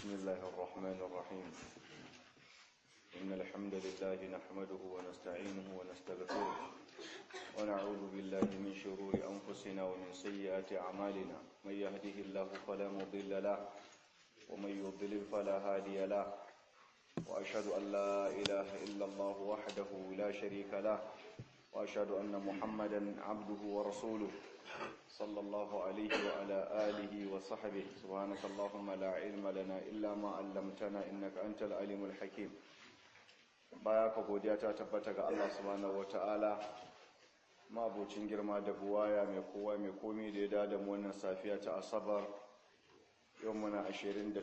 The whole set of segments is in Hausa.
بسم الله الرحمن الرحيم إن الحمد لله نحمده ونستعينه ونستغفره ونعوذ بالله من شرور أنفسنا ومن سيئات أعمالنا من يهده الله فلا مضل له ومن يضلل فلا هادي له وأشهد أن لا إله إلا الله وحده لا شريك له وأشهد أن محمدا عبده ورسوله صلى الله عليه وعلى آله وصحبه سبحانك اللهم لا علم لنا إلا ما علمتنا إنك أنت العليم الحكيم baya ka godiya ta tabbata ga Allah subhanahu wataala mabucin girma da buwaya mai kowa mai komi da ya dada mu wannan safiya ta asabar yau muna 28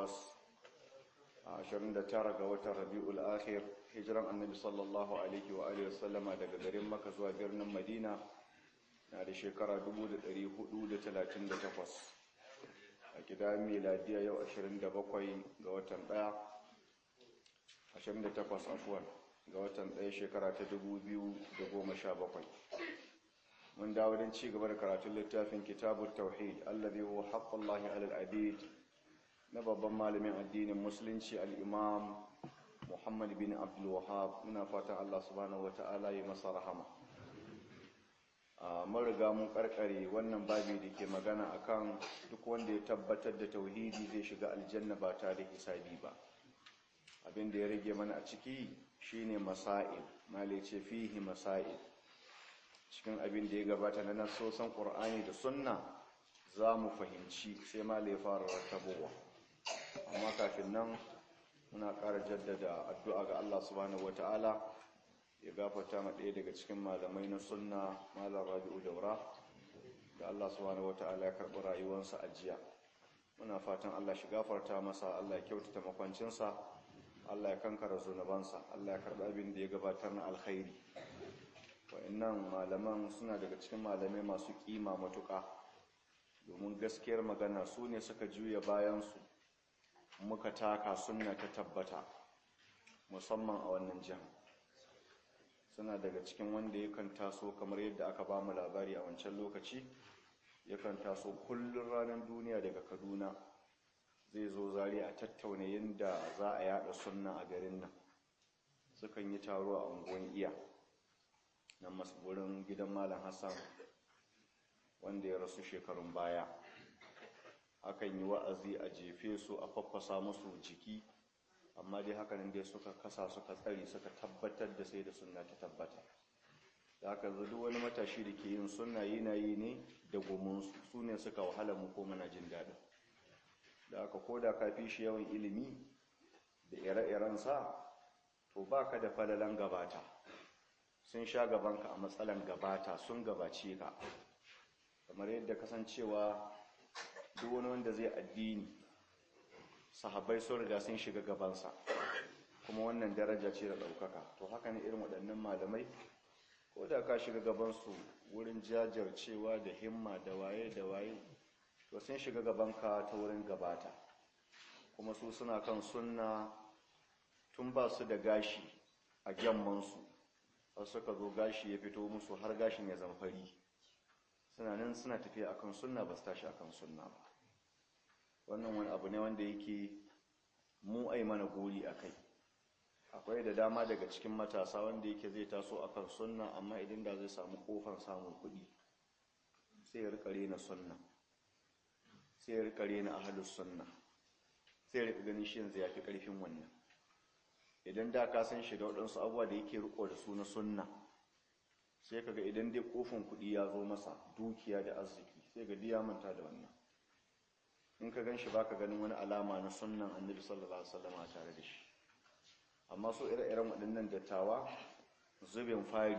29 ga watan rabi'ul akhir hijiran annabi sallallahu alaihi wa alihi wasallama daga garin maka zuwa birnin madina na da shekara 438 a gida miladiya yau 27 ga watan 1 28 afuwan ga watan 1 shekara ta 2017 mun dawo don ci gaba da karatun littafin kitabun tauhid allazi huwa haqqullahi alal abid na babban malamin addinin musulunci al-imam muhammad bin abdul wahab muna fatan Allah subhanahu wata'ala ya masa rahama mun riga mun karkare wannan babi da ke magana akan duk wanda ya tabbatar da tauhidi zai shiga aljanna ba tare da hisabi ba abin da ya rage mana a ciki shine masail male ce fihi masail cikin abin da ya gabata na nasosan qur'ani da sunna za mu fahimci sai male ya fara rattabowa amma kafin nan muna ƙara jaddada addu'a ga Allah subhanahu wataala ya gafarta ma ɗaya daga cikin malamai na sunna malam rabi'u daura da Allah subhanahu wata'ala ya karɓi rayuwarsa a jiya muna fatan Allah shi gafarta masa Allah ya kyautata makwancinsa Allah ya kankara zunubansa Allah ya karɓi abin da ya gabatar na alkhairi wa'annan malaman suna daga cikin malamai masu kima matuƙa domin gaskiyar magana su ne suka juya bayansu muka taka sunna ta tabbata musamman a wannan jihar suna daga cikin wanda yakan taso kamar yadda aka ba mu labari a wancan lokaci yakan taso kullum ranar duniya daga kaduna zai zo zari a tattauna yadda za a yada sunna a garin nan sukan yi taro a unguwan iya nan wurin gidan malam hassan wanda ya rasu shekarun baya akan yi wa'azi a jefe su a faffasa musu jiki amma dai hakanan dai suka kasa suka tsari suka tabbatar da sai da sunna ta tabbata da haka duk wani matashi da ke yin sunna yana yi ne da gominsu su ne suka wahala mu ko muna jin daɗin da haka ko da ka fi shi yawan ilimi da ire-iren sa to ba ka da falalan gabata sun sha gabanka a matsalan gabata sun gabace ka kamar yadda kasancewa duk wani wanda zai addini sahabbai sun riga sun shiga gabansa kuma wannan daraja ce da ɗaukaka to haka ne irin waɗannan malamai ko da ka shiga gabansu wurin jajircewa da himma da waye da waye to sun shiga gabanka ta wurin gabata kuma su suna kan sunna tun ba su da gashi a gyammansu har suka zo gashi ya fito musu har gashin ya zama fari suna nan suna tafiya akan sunna ba su tashi akan sunna ba wannan wani abu ne wanda yake mu ai mana gori a kai akwai da dama daga cikin matasa wanda yake zai taso akan sunna amma idan da zai samu kofan samun kuɗi sai ya rika rena sunna sai ya rika rena ahlus sunna sai ya rika ganin shi yanzu yafi karfin wannan idan da ka san shi da waɗansu abubuwa da yake riko da su na sunna sai kaga idan dai kofin kuɗi ya zo masa dukiya da arziki sai ga diya manta da wannan in ka gan shi ba ka ganin wani alama na sunan annabi sallallahu alaihi wasallam a tare da shi amma so ire-iren waɗannan dattawa zubin fari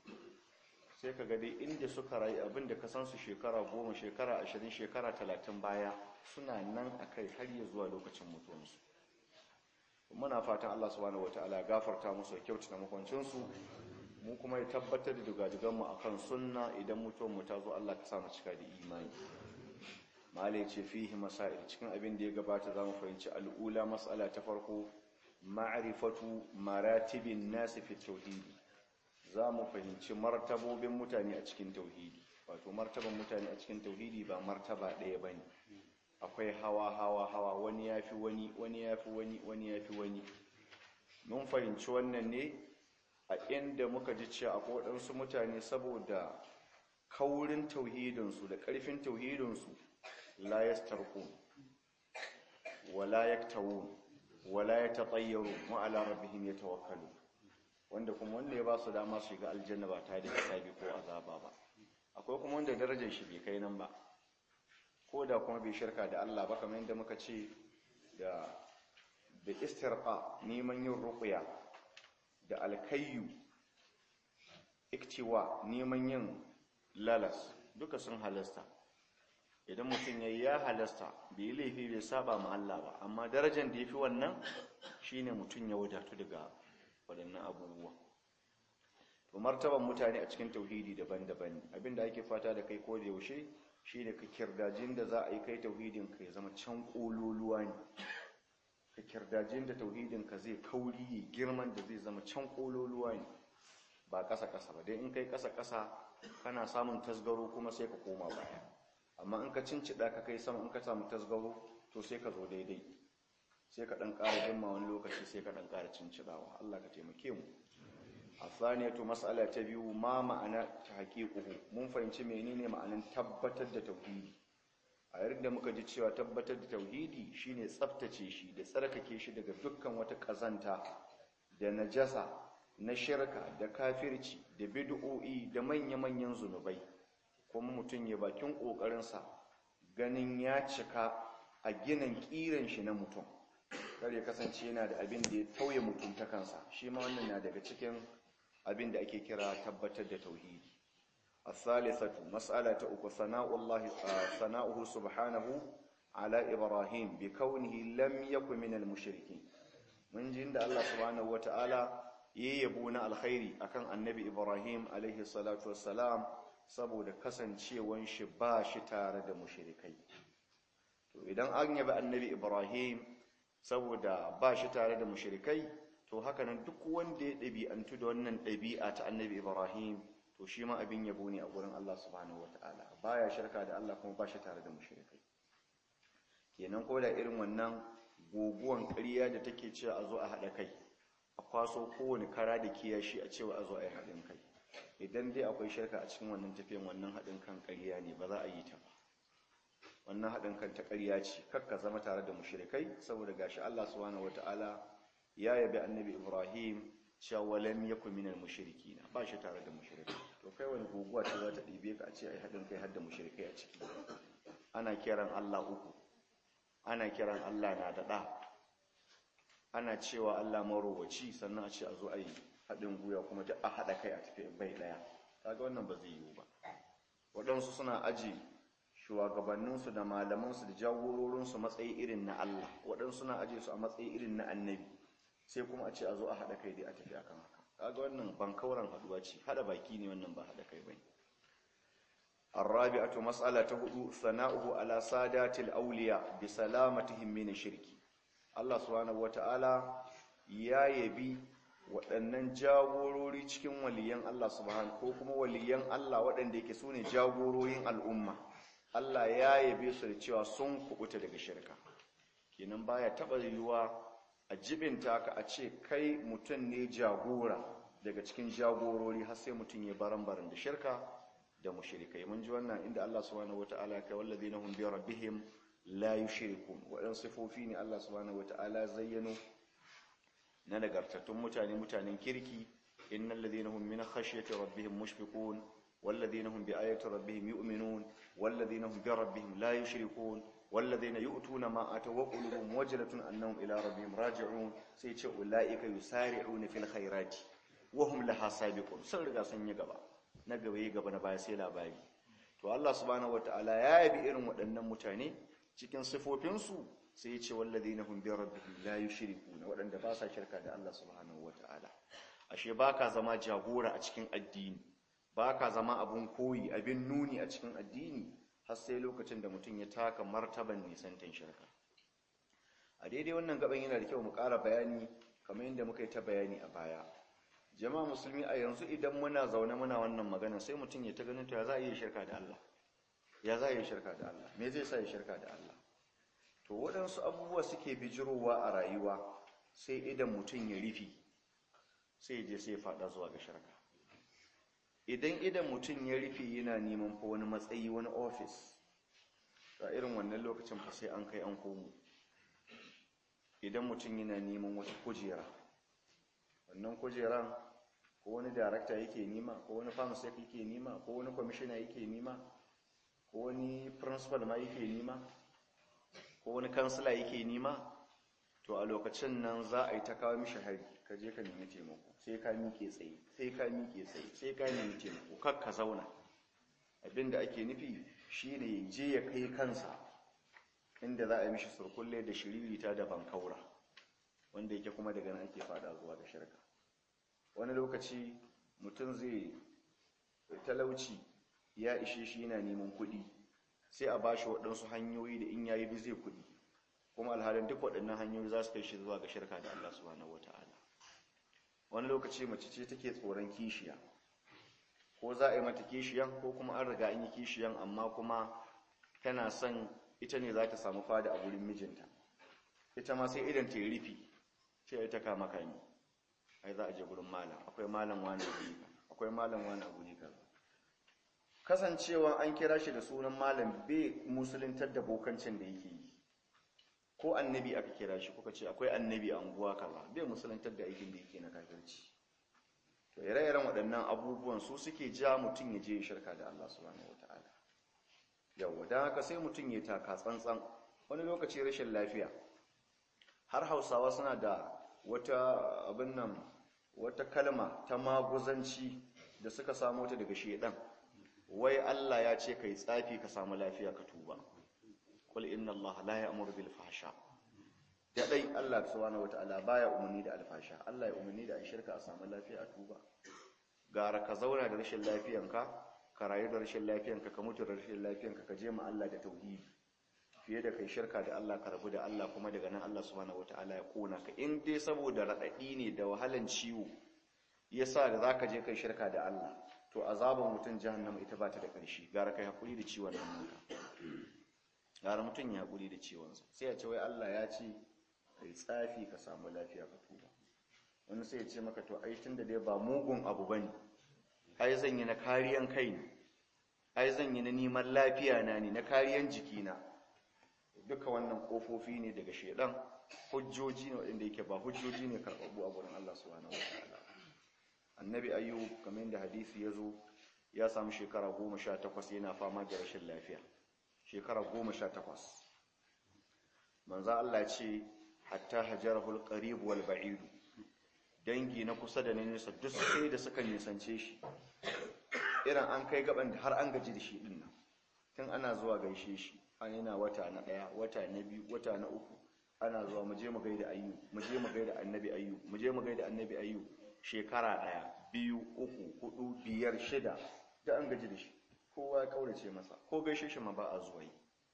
sai ka ga dai inda suka rayu abin da ka san su shekara goma shekara ashirin shekara talatin baya suna nan a kai har ya zuwa lokacin mutuwansu muna fatan allah subhanahu wataala ya gafarta musu kyautata makwancinsu mu kuma ya tabbatar da dugaduganmu akan sunna idan mutuwanmu ta zo allah ka sa mu cika da imani mala ce fihi masail cikin abin da ya gabata za mu fahimci al'ula matsala ta farko ma'arifatu maratibin nasi fi tauhidi za mu fahimci martabobin mutane a cikin tauhidi wato martaban mutane a cikin tauhidi ba martaba ɗaya ba ne akwai hawa hawa hawa wani ya fi wani wani ya fi wani wani ya fi wani mun fahimci wannan ne a inda muka ji cewa akwai waɗansu mutane saboda kaurin tauhidinsu da ƙarfin tauhidinsu la yastarqun wala yaktawun wala yatatayyaru ma ala rabbihim yatawakkalu wanda kuma wanda ya ba su dama su shiga aljanna ba tare da hisabi ko azaba ba akwai kuma wanda darajar shi bai kai nan ba ko da kuma bai shirka da Allah ba kamar yadda muka ce da da istirqa neman yin ruqya da alkayyu iktiwa neman yin lalas duka sun halasta idan mutum ya ya halasta bai yi laifi bai saba ma Allah ba amma darajar da ya fi wannan shine mutum ya wadatu daga waɗannan abubuwa to martaban mutane a cikin tauhidi daban-daban abinda ake fata da kai ko da yaushe shine ka kirdajin da za a yi kai tauhidin ka ya zama can kololuwa ne ka kirdajin da tauhidin ka zai kauri ya girman da zai zama can kololuwa ne ba ƙasa-ƙasa ba dai in kai ƙasa-ƙasa kana samun tasgaro kuma sai ka koma baya amma in ka cincida ka kai sama in ka samu tasgaro to sai ka zo daidai sai ka ɗan ƙara jimma wani lokaci sai ka ɗan ƙara cincidawa Allah ka taimake mu a saniyatu mas'ala ta biyu ma ma'ana ta haƙiƙuhu mun fahimci menene ma'anin tabbatar da tauhidi a yadda muka ji cewa tabbatar da tauhidi shine tsaftace shi da tsarkake shi daga dukkan wata ƙazanta da najasa na shirka da kafirci da bid'o'i da manya-manyan zunubai kuma mutum ya bakin ƙoƙarinsa ganin ya cika a ginin ƙiran shi na mutum kar ya kasance yana da abin da ya tauye mutum ta kansa shi ma wannan na daga cikin abin da ake kira tabbatar da tauhidi الثالثة مسألة أكو ثناء الله ثناؤه سبحانه على إبراهيم بكونه لم يكن من المشركين من جند الله سبحانه وتعالى ييبون الخير أكن النبي إبراهيم عليه الصلاة والسلام saboda kasancewan shi ba shi tare da mushrikai to idan an yabi annabi Ibrahim saboda ba shi tare da mushrikai to haka nan duk wanda ya ɗabi'antu da wannan ɗabi'a ta annabi Ibrahim to shi ma abin yabo ne a gurin Allah subhanahu wataala baya shirka da Allah kuma ba shi tare da mushrikai kenan ko da irin wannan goguwan ƙarya da take cewa a zo a haɗa kai a kwaso kowane kara da kiyashi a cewa a zo a yi haɗin kai idan dai akwai shirka a cikin wannan tafiyan wannan haɗin kan ƙarya ne ba za a yi ta ba wannan haɗin kan ta ƙarya ce kakka zama tare da mushrikai saboda gashi Allah subhanahu wataala ya yabi annabi Ibrahim cewa walam yakun minal mushrikin ba shi tare da mushrikai to kai wani guguwa ce za ta ɗibe ka a ce ai haɗin kai har da mushrikai a ciki ana kiran Allah uku ana kiran Allah na da ɗa ana cewa Allah marowaci sannan a ce a zo a yi haɗin guya kuma duk a haɗa kai a tafi bai ɗaya kaga wannan ba zai yiwu ba waɗansu suna aji shugabanninsu da malamansu da jagororinsu matsayi irin na Allah waɗansu suna aje su a matsayi irin na annabi sai kuma a ce a zo a haɗa kai dai a tafi akan haka kaga wannan ban kauran haɗuwa ce haɗa baki ne wannan ba haɗa kai bane الرابعة مسألة هدو ثناؤه على سادات الأولياء بسلامتهم من الشرك الله سبحانه وتعالى ya yabi waɗannan jagorori cikin waliyan Allah subhanahu ko kuma waliyan Allah waɗanda yake su ne jagororin al'umma Allah ya yabe su da cewa sun kubuta daga shirka kenan baya taɓa yiwuwa a jibinta ka a ce kai mutum ne jagora daga cikin jagorori har sai mutum ya baran-baran da shirka da mushrikai mun ji wannan inda Allah subhanahu wata'ala ya kai wallazina hum bi rabbihim la yushrikun waɗansu sifofi ne Allah subhanahu wata'ala zayyano na nagartattun mutane mutanen kirki innal ladina hum min khashyati rabbihim mushfiqun wal ladina hum bi ayati rabbihim yu'minun wal ladina hum bi rabbihim la yushrikun wal ladina yu'tuna ma ataw wa qulubuhum wajlatun annahum ila rabbihim raji'un sai ce ulaika yusari'una fil khairati wa hum laha sabiqun sun riga sun yi gaba na gaba yi gaba na baya sai labari to Allah subhanahu wataala ya yabi irin waɗannan mutane cikin sifofinsu sai ya ce wallazina hum bi rabbihim la yushrikuna waɗanda ba sa shirka da Allah subhanahu wataala ashe baka zama jagora a cikin addini baka zama abun koyi abin nuni a cikin addini har sai lokacin da mutum ya taka martaban nisantan shirka a daidai wannan gaban yana da kyau mu ƙara bayani kamar yadda muka yi ta bayani a baya jama'a musulmi a yanzu idan muna zaune muna wannan magana sai mutum ya ta ganin to ya za a yi shirka da Allah ya za a yi shirka da Allah me zai sa ya shirka da Allah to waɗansu abubuwa suke bijirowa a rayuwa sai idan mutum ya rufi sai je sai faɗa zuwa ga shirka idan idan mutum ya rufe yana neman fa wani matsayi wani ofis ga irin wannan lokacin fa sai an kai an komo idan mutum yana neman wata kujera wannan kujeran ko wani darakta yake nima ko wani pharmacist yake nima ko wani commissioner yake nima ko wani principal ma yake nima ko wani kansila yake nima to a lokacin nan za a yi ta kawo mishi hari ka je ka nemi taimako sai ka miƙe tsaye sai ka miƙe tsaye sai ka nemi taimako kar ka zauna abinda ake nufi shine je ya kai kansa inda za a yi mishi surkulle da shiririta da bankaura wanda yake kuma daga nan ake fada zuwa ga shirka wani lokaci mutum zai talauci ya ishe shi yana neman kuɗi sai a bashi waɗansu hanyoyi da in yayi bi zai kuɗi kuma alhalin duk waɗannan hanyoyi za su kai shi zuwa ga shirka da Allah subhanahu wata'ala wani lokaci mace ce take tsoron kishiya ko za a yi mata kishiyan ko kuma an riga an yi kishiyan amma kuma tana son ita ne za ta samu fada a wurin mijinta ita ma sai idan ta yi rufi ce ita kama kami ai za a je gurin malam akwai malam wani guri akwai malam wani guri kaza kasancewa an kira shi da sunan malam bai musuluntar da bokancin da yake yi ko annabi aka kira shi kuka ce akwai annabi a unguwa kaza bai musuluntar da aikin da yake na kafirci to ire-iren waɗannan abubuwan su suke ja mutum ya je shirka da Allah subhanahu wataala yawa dan haka sai mutum ya taka tsantsan wani lokaci rashin lafiya har Hausawa suna da wata abin nan wata kalma ta maguzanci da suka samu ta daga shedan wai Allah ya ce kai tsafi ka samu lafiya ka tuba qul inna allaha la ya'muru bil fahsha da dai Allah subhanahu wataala baya umarni da alfasha Allah ya umarni da shirka a samu lafiya a tuba gara ka zauna da rashin lafiyanka ka rayu da rashin lafiyanka ka mutu da rashin lafiyanka ka je ma Allah da tauhidi fiye da kai shirka da Allah ka rabu da Allah kuma daga nan Allah subhanahu wataala ya kona ka in dai saboda radadi ne da wahalan ciwo yasa da zaka je kai shirka da Allah to azaban mutun jahannama ita ba ta da ƙarshe gara kai hakuri da ciwon nan naka gara mutun ya hakuri da ciwon sa sai ya ce wai Allah ya ce kai tsafi ka samu lafiya ka tuba wani sai ya ce maka to ai tunda dai ba mugun abu bane ai zan yi na kariyan kai ne ai zan yi na neman lafiya na ne na kariyan jikina duka wannan kofofi ne daga shedan hujjoji ne waɗanda yake ba hujjoji ne karɓaɓɓu a gurin Allah subhanahu wataala annabi ayyub kamar da hadisi ya zo ya samu shekara goma sha takwas yana fama da rashin lafiya shekara goma sha takwas manza Allah ce hatta hajarahul qarib wal ba'id dangi na kusa da na nesa duk sai da suka nisance shi irin an kai gaban da har an gaji da shi din nan tun ana zuwa gaishe shi an yana wata na daya wata na biyu wata na uku ana zuwa mu je mu gaida ayyu mu je mu gaida annabi ayyu mu je mu gaida annabi ayyu shekara daya biyu uku hudu biyar shida da an gaji da shi kowa ya kaurace masa ko gaishe shi ma ba a zuwa yi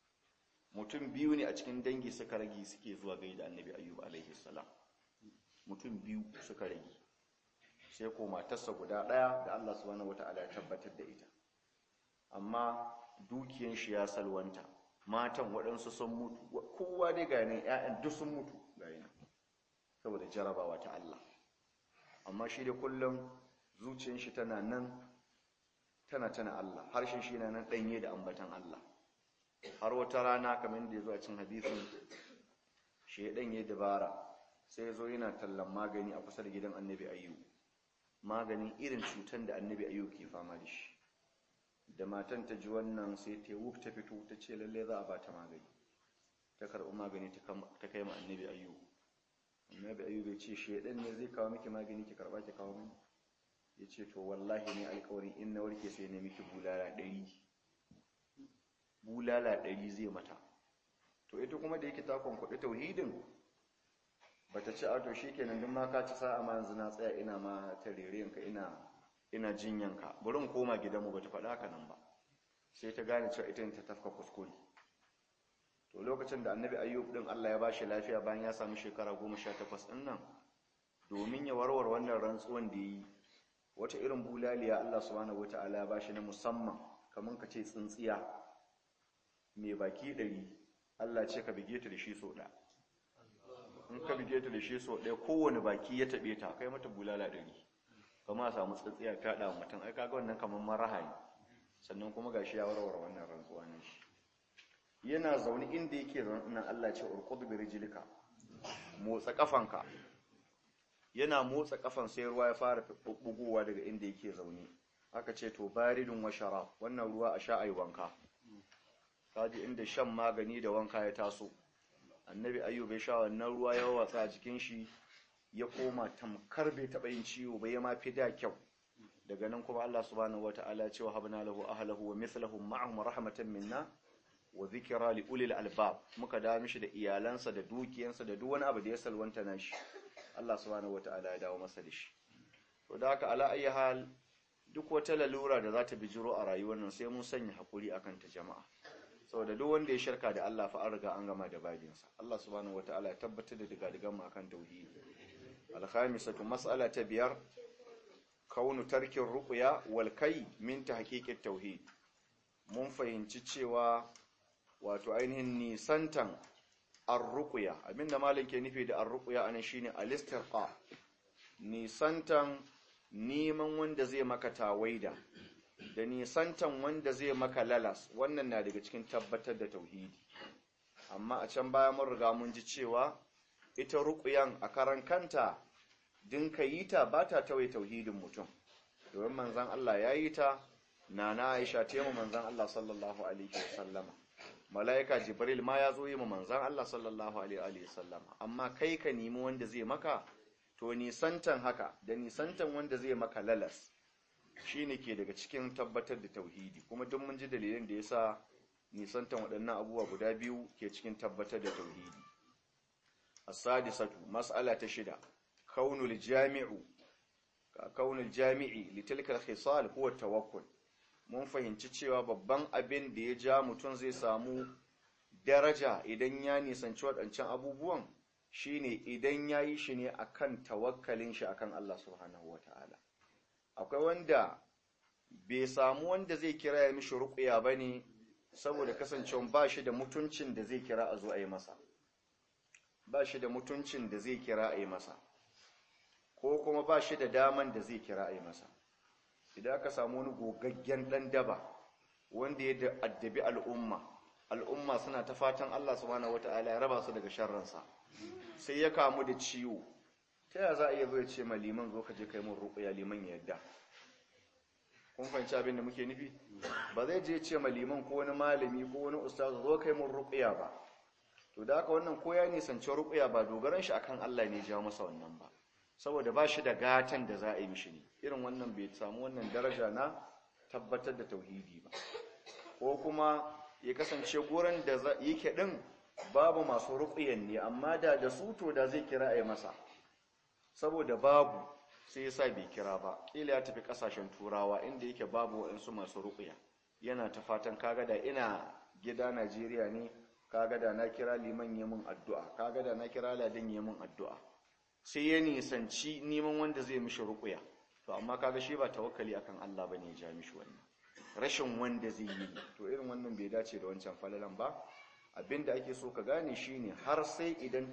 mutum biyu ne a cikin dangi suka rage suke zuwa gaida annabi ayyub alaihi salam mutum biyu suka rage sai ko matarsa guda daya da Allah subhanahu wataala ya tabbatar da ita amma dukiyan shi ya salwanta matan waɗansu sun mutu kowa dai ga ne ƴaƴan duk sun mutu ga yana saboda jarabawa ta Allah amma shi da kullum zuciyar shi tana nan tana tana Allah harshen shi yana nan danye da ambatan Allah har wata rana kamar da ya zo a cin hadisin shi ya danye dabara sai ya zo yana tallan magani a kusa da gidan annabi ayyu maganin irin cutan da annabi ayyu ke fama da shi da matan ta ji wannan sai ta wuf ta fito ta ce lalle za a ba ta magani ta karɓi magani ta kai ma annabi ayyu annabi ayyu bai ce shedan ne zai kawo miki magani ki karɓa ki kawo mini ya ce to wallahi ne alƙawarin in na warke sai ne miki bulala ɗari bulala ɗari zai mata to ita kuma da yake ta kwankwaɗi tauhidin ba ta ce a to shi kenan duk ma ka ci sa'a ma yanzu na tsaya ina ma ta rerenka ina ina jinyanka bari in koma gidanmu ba ta faɗa haka nan ba sai ta gane cewa ita ta tafka kuskure to lokacin da annabi ayyub din Allah ya ba shi lafiya bayan ya sami shekara goma sha takwas ɗin nan domin ya warware wannan rantsuwan da ya yi wata irin bulaliya Allah subhanahu wata'ala ya ba shi na musamman kamar ka ce tsintsiya mai baki ɗari Allah ce ka bige ta da shi so ɗaya in ka bige ta da shi so ɗaya kowane baki ya taɓe ta kai mata bulala ɗari kama a samu tsatsiya fyaɗa mutum ai kaga wannan kamar maraha ne sannan kuma gashi ya warware wannan rantsuwa ne shi yana zaune inda yake zaune nan Allah ce urqud bi rijlika motsa kafanka yana motsa kafan sai ruwa ya fara bugowa daga inda yake zaune aka ce to baridun wa sharab wannan ruwa a sha ai wanka kaji inda shan magani da wanka ya taso annabi ayyub ya sha wannan ruwa ya watsa a jikin shi ya koma tamkar bai taɓa yin ciwo ba ya ma fi da kyau daga nan kuma Allah subhanahu wata'ala ya ce wa habna lahu ahlahu wa mithlahum ma'ahum rahmatan minna wa dhikra li ulil albab muka da mishi da iyalansa da dukiyansa da duk wani abu da ya salwanta nashi Allah subhanahu wata'ala ya dawo masa da shi to da haka ala ayi hal duk wata lalura da za ta bijiro a rayuwar nan sai mun sanya hakuri akan ta jama'a saboda duk wanda ya shirka da Allah fa an riga an gama da babinsa Allah subhanahu wata'ala ya tabbatar da digadigan mu akan tauhidi alkhamisatu mas'ala ta biyar kaunu tarkin ruqya wal kai min tahqiqit tauhid mun fahimci cewa wato ainihin nisantan ar-ruqya abinda malam ke nufi da ar-ruqya anan shine al-istirqa nisantan neman wanda zai maka tawaida da nisantan wanda zai maka lalas wannan na daga cikin tabbatar da tauhidi amma a can baya mun riga mun ji cewa ita ruqyan a karan kanta din ka yi ta ba ta tawaye tauhidin mutum domin manzan Allah ya yi ta na na Aisha ta yi manzan Allah sallallahu alaihi wasallama mala'ika Jibril ma ya zo yi manzan Allah sallallahu alaihi wasallama amma kai ka nemi wanda zai maka to nisantan haka da nisantan wanda zai maka lalas shine ke daga cikin tabbatar da tauhidi kuma duk mun ji dalilin da yasa nisantan waɗannan abubuwa guda biyu ke cikin tabbatar da tauhidi as-sadisatu mas'ala ta shida kaunul jami'u kaunul jami'i litilka al-khisal huwa tawakkul mun fahimci cewa babban abin da ya ja mutum zai samu daraja idan ya nisanci waɗancan abubuwan shine idan ya yi shi ne akan tawakkalin shi akan Allah subhanahu wata'ala akwai wanda bai samu wanda zai kira ya mishi ruqya bane saboda kasancewa ba shi da mutuncin da zai kira a zo a yi masa ba shi da mutuncin da zai kira a yi masa ko kuma ba shi da daman da zai kira a yi masa idan aka samu wani gogaggen ɗan daba wanda ya addabi al'umma al'umma suna ta fatan Allah subhanahu wata'ala ya raba su daga sharransa sai ya kamu da ciwo ta yaya za a iya zo ya ce ma liman zo ka je kai mun ruƙuya liman ya yadda kun fahimci abin da muke nufi ba zai je ce ma liman ko wani malami ko wani ustaz zo kai mun ruƙuya ba to da haka wannan ko ya nisanci ruƙuya ba dogaran shi akan Allah ne ya jawo masa wannan ba saboda ba shi da gatan da za a yi mishi ne irin wannan bai samu wannan daraja na tabbatar da tauhidi ba ko kuma ya kasance gurin da yake din babu masu ruƙiyan ne amma da da su to da zai kira a yi masa saboda babu sai ya sa bai kira ba ƙila ya tafi ƙasashen turawa inda yake babu waɗansu masu ruƙiya yana ta fatan kaga da ina gida najeriya ne kaga da na kira liman yi min addu'a kaga da na kira ladin yi min addu'a sai ya nisanci neman wanda zai mishi ruƙuya to amma kaga shi ba tawakkali akan Allah bane ya ja mishi wannan rashin wanda zai yi to irin wannan bai dace da wancan falalan ba abinda ake so ka gane shine har sai idan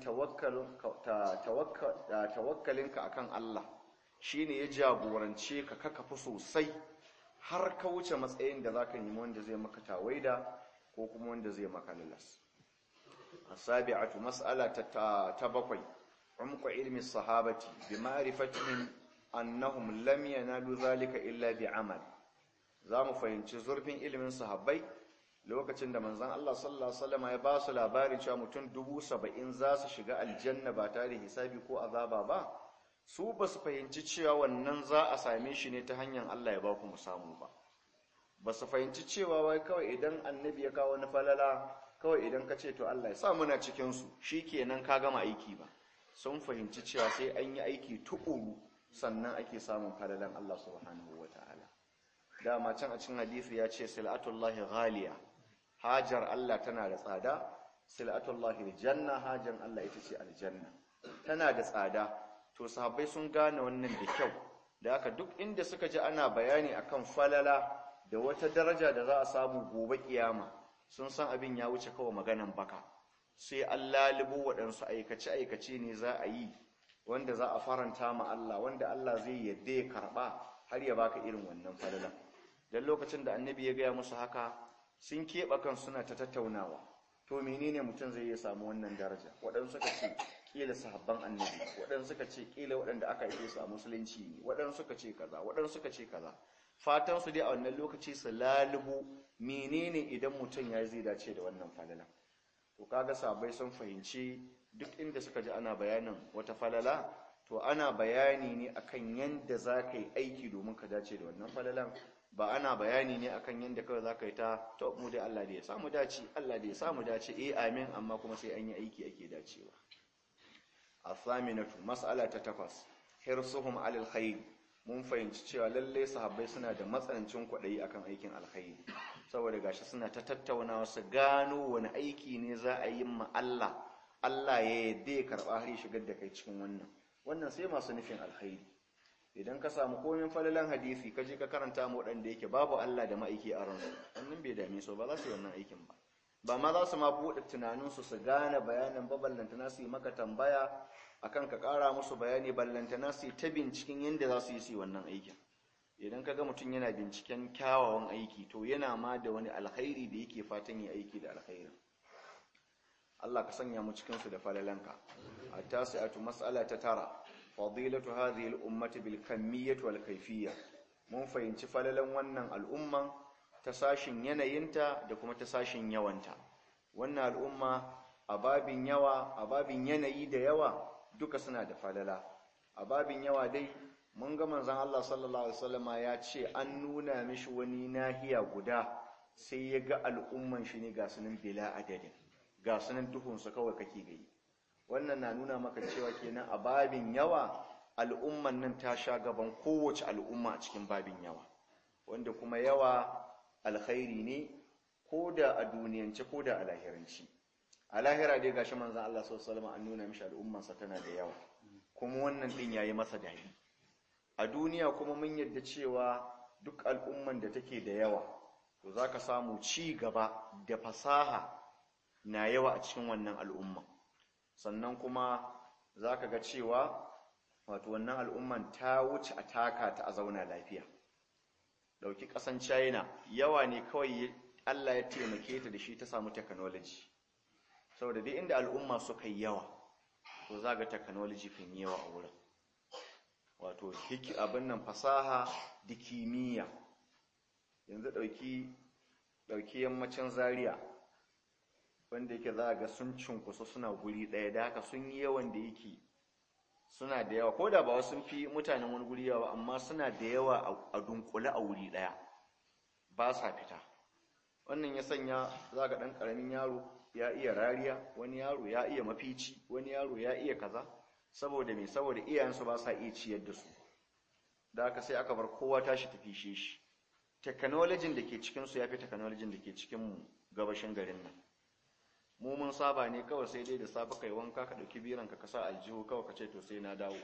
tawakkalinka akan Allah shine ya jagorance ka ka kafi sosai har ka wuce matsayin da zaka nemi wanda zai maka tawaida ko kuma wanda zai maka lalas asabi'atu mas'ala ta bakwai عمق علم الصحابة بمعرفتهم أنهم لم ينالوا ذلك إلا بعمل zamu fahimci zurfin ilimin sahabbai lokacin da manzon Allah sallallahu alaihi wasallam ya ba su labarin cewa mutum dubu saba'in za su shiga aljanna ba tare da hisabi ko azaba ba su ba su fahimci cewa wannan za a same shi ne ta hanyar Allah ya ba ku mu samu ba ba su fahimci cewa wai kawai idan annabi ya kawo wani falala kawai idan ka ce to Allah ya sa muna cikin su shikenan ka gama aiki ba sun fahimci cewa sai an yi aiki tuƙuru sannan ake samun falalan Allah subhanahu wa ta'ala dama can a cikin hadisi ya ce sil'atullahi ghaliya hajar Allah tana da tsada sil'atullahi janna hajan Allah ita ce aljanna tana da tsada to sahabbai sun gane wannan da kyau da haka duk inda suka ji ana bayani akan falala da wata daraja da za a samu gobe kiyama sun san abin ya wuce kawai maganan baka sai an lalubo waɗansu aikace-aikace ne za a yi wanda za a faranta ma Allah wanda Allah zai yadda ya karɓa har ya baka irin wannan falalan don lokacin da annabi ya gaya musu haka sun keɓe kan suna ta tattaunawa to menene mutum zai iya samu wannan daraja waɗansu suka ce ƙila sahabban annabi waɗansu suka ce ƙila waɗanda aka yi su a musulunci ne waɗansu suka ce kaza waɗansu suka ce kaza fatan su dai a wannan lokaci su lalubo menene idan mutum ya zai dace da wannan falala to kaga sabai sun fahimci duk inda suka ji ana bayanin wata falala to ana bayani ne akan yanda za ka yi aiki domin ka dace da wannan falalan ba ana bayani ne akan yanda kawai za ka yi ta to mu dai Allah da ya samu dace Allah da ya samu dace eh amin amma kuma sai an yi aiki ake dacewa athaminatu mas'ala ta takwas hirsuhum alal khair mun fahimci cewa lalle sahabbai suna da matsanancin kwaɗayi akan aikin alkhairi saboda gashi suna ta tattaunawa su gano wani aiki ne za a yi ma Allah Allah ya yadda ya karɓa har ya shigar da kai cikin wannan wannan sai masu nufin alkhairi idan ka samu komin falalan hadisi ka je ka karanta mu waɗanda yake babu Allah da ma'aiki a ransu wannan bai dame su ba za su yi wannan aikin ba ba ma za su ma buɗe tunaninsu su gane bayanin ba ballantana su yi maka tambaya akan ka ƙara musu bayani ballantana su yi ta binciken yadda za su yi su yi wannan aikin idan ka ga mutum yana binciken kyawawan aiki to yana ma da wani alkhairi da yake fatan yi aiki da alkhairin Allah ka sanya mu cikin su da falalanka at-tasi'atu mas'ala ta tara fadilatu hadhihi al-ummati bil kamiyyati wal kayfiyya mun fahimci falalan wannan al'umman ta sashin yanayinta da kuma ta sashin yawanta wannan al'umma a babin yawa a babin yanayi da yawa duka suna da falala a babin yawa dai mun ga manzon Allah sallallahu alaihi wasallama ya ce an nuna mishi wani nahiya guda sai ya ga al'umman shi ne ga sunan bila adadin ga sunan duhun su kawai kake gani wannan na nuna maka cewa kenan a babin yawa al'umman nan ta sha gaban kowace al'umma a cikin babin yawa wanda kuma yawa alkhairi ne ko da a duniyance ko da a lahiranci a lahira dai gashi manzon Allah sallallahu alaihi wasallam an nuna mishi al'ummansa tana da yawa kuma wannan din yayi masa dadi a duniya kuma mun yadda cewa duk al'umman da take da yawa to zaka samu ci gaba da fasaha na yawa a cikin wannan al'umma sannan kuma zaka ga cewa wato wannan al'umman ta wuce a taka ta a zauna lafiya dauki kasan China yawa ne kawai Allah ya taimake ta da shi ta samu technology saboda duk inda al'umma suka yi yawa to za ga technology kan yi yawa a wurin wato hiki abin nan fasaha da kimiyya yanzu ɗauki ɗauki yammacin zaria wanda yake za ga sun cunkusa suna guri ɗaya da haka sun yi yawan da yake suna da yawa ko da ba sun fi mutanen wani guri yawa amma suna da yawa a dunkule a wuri ɗaya ba sa fita wannan ya sanya za ga ɗan ƙaramin yaro ya iya rariya wani yaro ya iya mafici wani yaro ya iya kaza saboda me saboda iyayensu ba sa iya ciyar da su da aka sai aka bar kowa tashi tafi shi technology da ke cikinsu ya fi technology da ke cikin gabashin garin nan mu mun saba ne kawai sai dai da safe kai wanka ka ɗauki biran ka kasa aljihu kawai ka ce to sai na dawo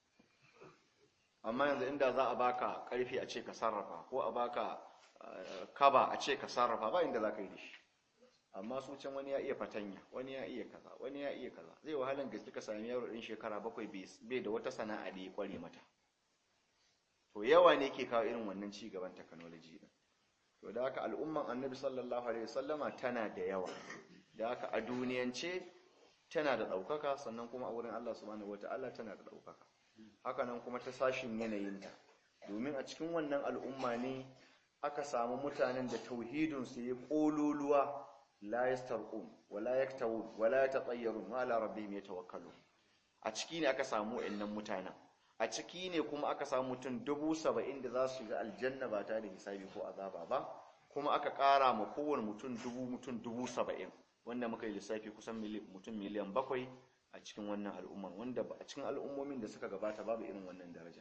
amma yanzu inda za a baka karfi a ce ka sarrafa ko a baka kaba a ce ka sarrafa ba inda za ka yi da shi amma su can wani ya iya fatanya wani ya iya kaza wani ya iya kaza zai wahalan gaske ka sami yaro din shekara bakwai bai da wata sana'a da ya kware mata to yawa ne ke kawo irin wannan ci gaban technology din to da haka al'umman annabi sallallahu alaihi wasallama tana da yawa da haka a duniyance tana da ɗaukaka sannan kuma a wurin Allah subhanahu wata'ala tana da ɗaukaka haka nan kuma ta sashin yanayinta domin a cikin wannan al'umma ne aka samu mutanen da tauhidinsu ya ƙololuwa la yastarqun wala yaktawun wala yatatayyarun wa ala rabbihim yatawakkalun a ciki ne aka samu wayannan mutanen a ciki ne kuma aka samu mutum dubu saba'in da za su shiga aljanna ba tare da hisabi ko azaba ba kuma aka ƙara ma kowane mutum dubu mutum dubu saba'in wanda muka yi lissafi kusan mutum miliyan bakwai a cikin wannan al'umman wanda a cikin al'ummomin da suka gabata babu irin wannan daraja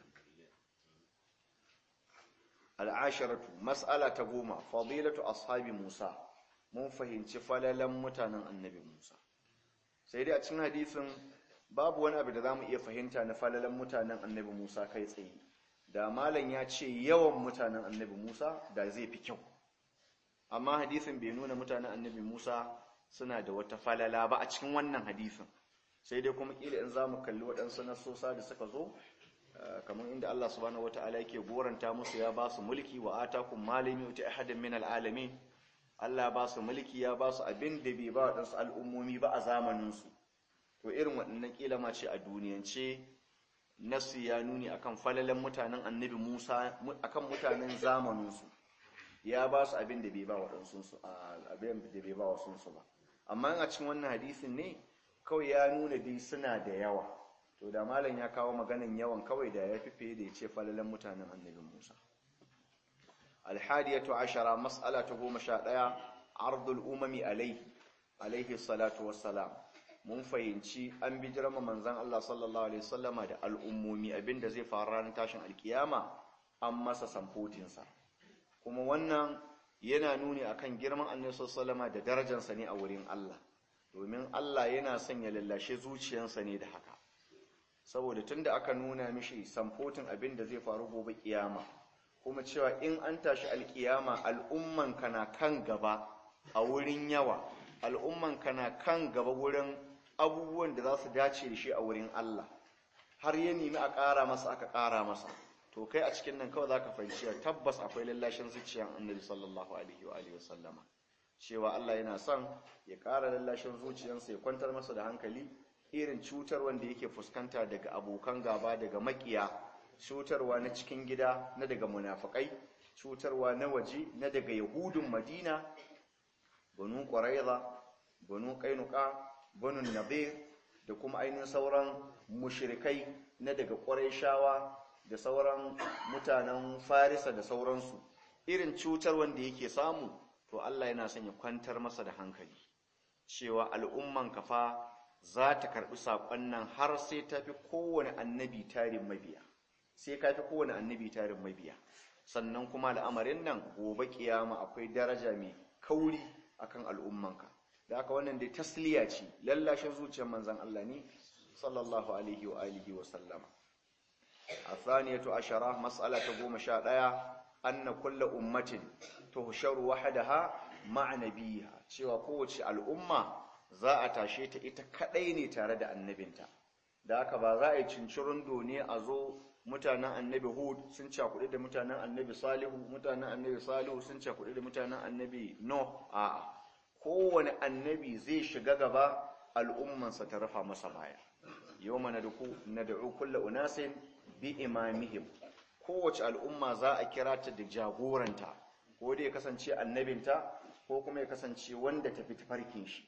al'asharatu mas'ala ta goma fadilatu ashabi musa mun fahimci falalan mutanen annabi musa sai dai a cikin hadisin babu wani abu da za mu iya fahimta na falalan mutanen annabi musa kai tsaye da malam ya ce yawan mutanen annabi musa da zai fi kyau amma hadisin bai nuna mutanen annabi Musa suna da wata falala ba a cikin wannan hadisin sai dai kuma kila in zamu kalli waɗansu nasosa da suka zo kamar inda Allah subhanahu wataala yake goranta musu ya ba su mulki wa atakum malami uti ahadin min alalamin Allah ba su mulki ya ba su abin da bai ba waɗansu al'ummomi ba a zamanin su to irin waɗannan kila ma ce a duniyance nasu ya nuni akan falalan mutanen annabi Musa akan mutanen zamanin su ya ba su abin da bai ba waɗansu su abin da bai ba wasu su ba amma a cikin wannan hadisin ne kawai ya nuna dai suna da yawa to da malam ya kawo maganin yawan kawai da ya fife da ya ce falalan mutanen annabin Musa alhadiyatu ashara mas'ala ta goma sha ɗaya ardul umami alaihi alaihi salatu wassalam mun fahimci an bi jirama manzan Allah sallallahu alaihi wasallama da al'ummomi abinda zai faru ranar tashin alkiyama an masa samfotinsa kuma wannan yana nuni akan girman annabi sallallahu da darajarsa ne a wurin Allah domin Allah yana son ya lallashe zuciyarsa ne da haka saboda tunda aka nuna mishi samfotin abin da zai faru gobe kiyama kuma cewa in an tashi alkiyama al'umman kana kan gaba a wurin yawa al'umman kana kan gaba wurin abubuwan da za su dace da shi a wurin Allah har ya nemi a ƙara masa aka ƙara masa to kai a cikin nan kawai zaka fahimci tabbas akwai lallashin zuciyar annabi sallallahu alaihi wa alihi wasallama cewa Allah yana son ya ƙara lallashin zuciyarsa ya kwantar masa da hankali irin cutar wanda yake fuskanta daga abokan gaba daga makiya cutarwa na cikin gida na daga munafikai cutarwa na waje na daga yahudun madina banu quraiza banu qainuqa banu nadir da kuma ainihin sauran mushrikai na daga qurayshawa da sauran mutanen farisa da sauransu irin cutar wanda yake samu to Allah yana son ya kwantar masa da hankali cewa al'umman kafa za ta karɓi saƙon nan har sai ta fi kowane annabi tarin mabiya sai ka fi kowane annabi tarin mabiya sannan kuma al'amarin nan gobe kiyama akwai daraja mai kauri akan al'ummanka da aka wannan dai tasliya ce lallashin zuciyar manzon Allah ne sallallahu alaihi wa alihi wa sallama الثانية عشرة مسألة قوم شاء أن كل أمة تهشر وحدها مع نبيها cewa kowace al'umma za a tashe ta ita kadai ne tare da annabinta da haka ba za a yi cincirin doni a zo mutanen annabi hud sun cakuɗi da mutanen annabi salihu mutanen annabi salihu sun cakuɗi da mutanen annabi no a kowane annabi zai shiga gaba al'ummansa ta rufa masa baya yau mana na da'u kulla unasin bi imamihim kowace al'umma za a kira ta da jagoranta ko dai ya kasance annabinta ko kuma ya kasance wanda ta fi tafarkin shi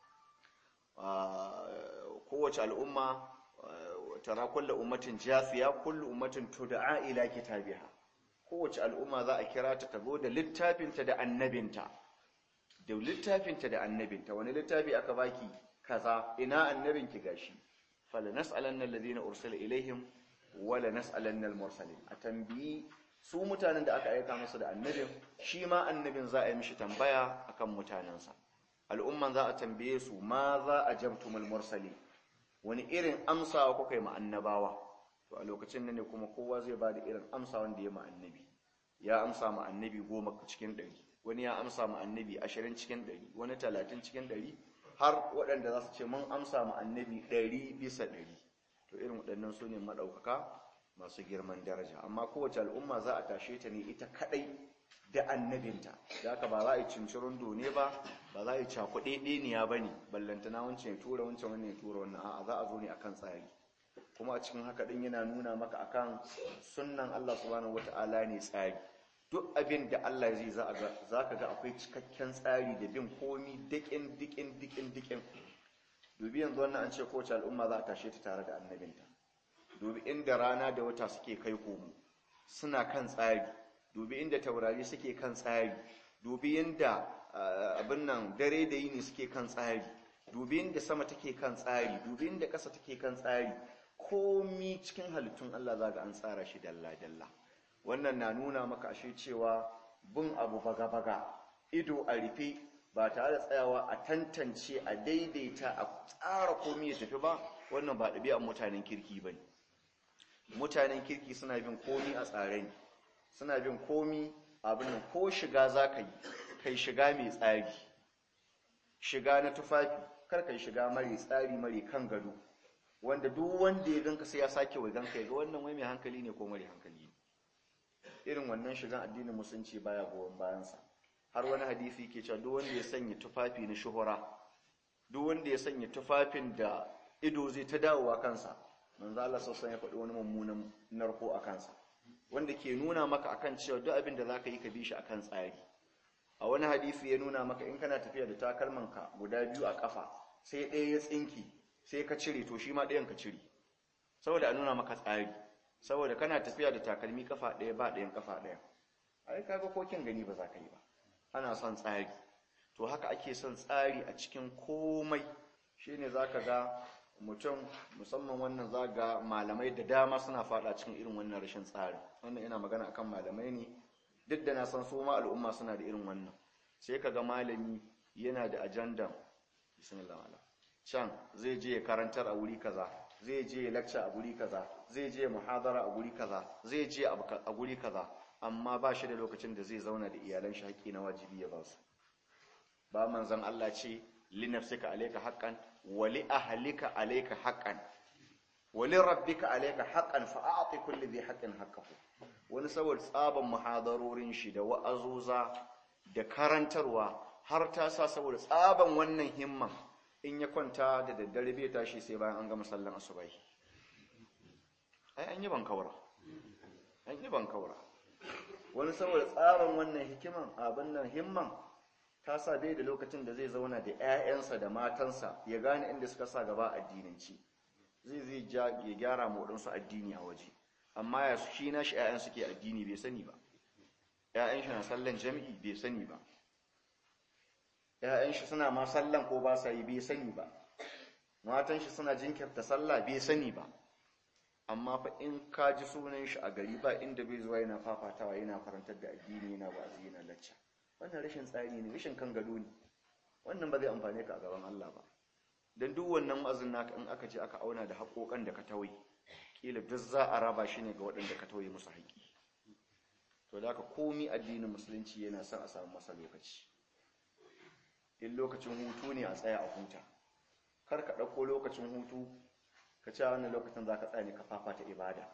kowace al'umma tara kullu ummatin jafiya kullu ummatin tud'a ila kitabiha kowace al'umma za a kira ta tazo da littafinta da annabinta da littafinta da annabinta wani littafi aka baki kaza ina annabinki gashi fala nas'alanna alladhina ursila ilaihim wala nas'alanna al-mursalin a tambayi su mutanen da aka aika musu da annabin shi ma annabin za a yi mishi tambaya akan mutanensa al'umman za a tambaye su ma za a jamtumul mursali wani irin amsawa kuka yi ma annabawa to a lokacin nan ne kuma kowa zai ba da irin amsa wanda ya ma annabi ya amsa ma annabi goma cikin ɗari wani ya amsa ma annabi ashirin cikin ɗari wani talatin cikin ɗari har waɗanda za su ce mun amsa ma annabi ɗari bisa ɗari to irin waɗannan su ne maɗaukaka masu girman daraja amma kowace al'umma za a tashe ta ne ita kaɗai da annabinta da haka ba za a yi cincirin done ba ba za a yi cakuɗe ɗeniya ba ne ballantana wancan ya tura wancan wannan ya tura wannan a'a za a zo ne akan tsari kuma a cikin haka ɗin yana nuna maka akan sunnan Allah subhanahu wata'ala ne tsari duk abin da Allah zai za ka ga akwai cikakken tsari da bin komi dikin dikin dikin dikin dubi yanzu wannan an ce kowace al'umma za a tashe ta tare da annabinta dubi inda rana da wata suke kai komo suna kan tsari dubi inda taurari suke kan tsari dubi inda abin nan dare da yini suke kan tsari dubi inda sama take kan tsari dubi inda ƙasa take kan tsari komi cikin halittun Allah za ga an tsara shi dalla-dalla wannan na nuna maka ashe cewa bin abu baga-baga ido a rufe ba tare da tsayawa a tantance a daidaita a tsara komi ya tafi ba wannan ba ɗabi'an mutanen kirki ba ne mutanen kirki suna bin komi a tsare ne suna bin komi abin nan ko shiga za ka yi kai shiga mai tsari shiga na tufafi kar kai shiga mare tsari mare kan gado wanda duk wanda ya ganka sai ya sake wai ganka ya ga wannan wai mai hankali ne ko mare hankali ne irin wannan shigan addinin musulunci baya goyon bayansa har wani hadisi ke cewa duk wanda ya sanya tufafi na shuhura duk wanda ya sanya tufafin da ido zai ta dawowa kansa manzo Allah sassan ya faɗi wani mummunan narko a kansa wanda ke nuna maka akan cewa duk abin da zaka yi ka bi shi akan tsari a wani hadisi ya nuna maka in kana tafiya da takalmanka guda biyu a kafa sai ɗaya ya tsinki sai ka cire to shi ma ɗayan ka cire saboda a nuna maka tsari saboda kana tafiya da takalmi kafa ɗaya ba ɗayan kafa ɗaya ai kaga kokin gani ba za ka yi ba ana son tsari to haka ake son tsari a cikin komai shine zaka ga mutum musamman wannan zaga malamai da dama suna fada cikin irin wannan rashin tsari wannan ina magana akan malamai ne duk da na san su ma al'umma suna da irin wannan sai kaga malami yana da ajandan bismillah can zai je ya karantar a wuri kaza zai je ya lecture a guri kaza zai je muhadara a guri kaza zai je a guri kaza amma ba shi da lokacin da zai zauna da iyalan shi haƙƙi na wajibi ya ba su ba manzon Allah ce li nafsika alayka haqqan wa li ahlika alayka haqqan wa li rabbika alayka haqqan fa a'ti kulli dhi haqqin haqqahu wani saboda tsaban muhadarorin shi da wa'azuza da karantarwa har ta sa saboda tsaban wannan himman in ya kwanta da daddare bai tashi sai bayan an gama sallan asubai ai an yi ban kawara an yi ban kawara wani saboda tsaban wannan hikiman abin nan himman ta sa bai da lokacin da zai zauna da 'ya'yansa da matansa ya gane inda suka sa gaba addinanci zai zai ya gyara moɗinsu addini a waje amma ya shi na shi 'ya'yan suke addini bai sani ba 'ya'yan shi na sallan jami'i bai sani ba 'ya'yan shi suna ma sallan ko ba sa yi bai sani ba matan shi suna jinkirta sallah bai sani ba amma fa in ka ji sunan shi a gari ba inda bai zuwa yana fafatawa yana karantar da addini yana wa'azi yana lacca wannan rashin tsari ne rashin kan gado ne wannan ba zai amfane ka a gaban Allah ba dan duk wannan wa'azin naka in aka je aka auna da haƙoƙan da ka tawaye kila duk za a raba shi ne ga waɗanda ka tawaye musu haƙi to da haka komi addinin musulunci yana son a samu masa lokaci in lokacin hutu ne a tsaya a huta kar ka ɗauko lokacin hutu ka ce wannan lokacin za ka tsaya ne ka fafata ibada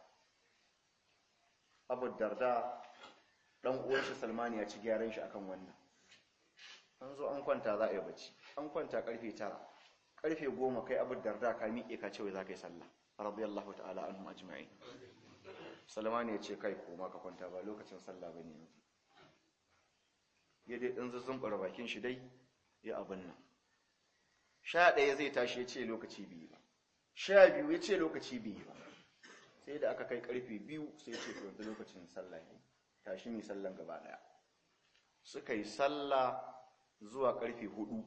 abu darda ɗan uwan shi salmani ya ci gyaran shi akan wannan an zo an kwanta za a yi bacci an kwanta karfe tara karfe goma kai abu darda ka miƙe ka ce wai za ka yi sallah radiyallahu ta'ala anhum ajma'in salmani ya ce kai koma ka kwanta ba lokacin sallah bane yanzu ya dai ɗan zuzzun bakin shi dai ya abin nan sha ɗaya zai tashi ya ce lokaci biyu ba sha biyu ya ce lokaci biyu ba sai da aka kai karfe biyu sai ce to yanzu lokacin sallah ne tashi mai sallan gaba ɗaya suka yi sallah zuwa karfe hudu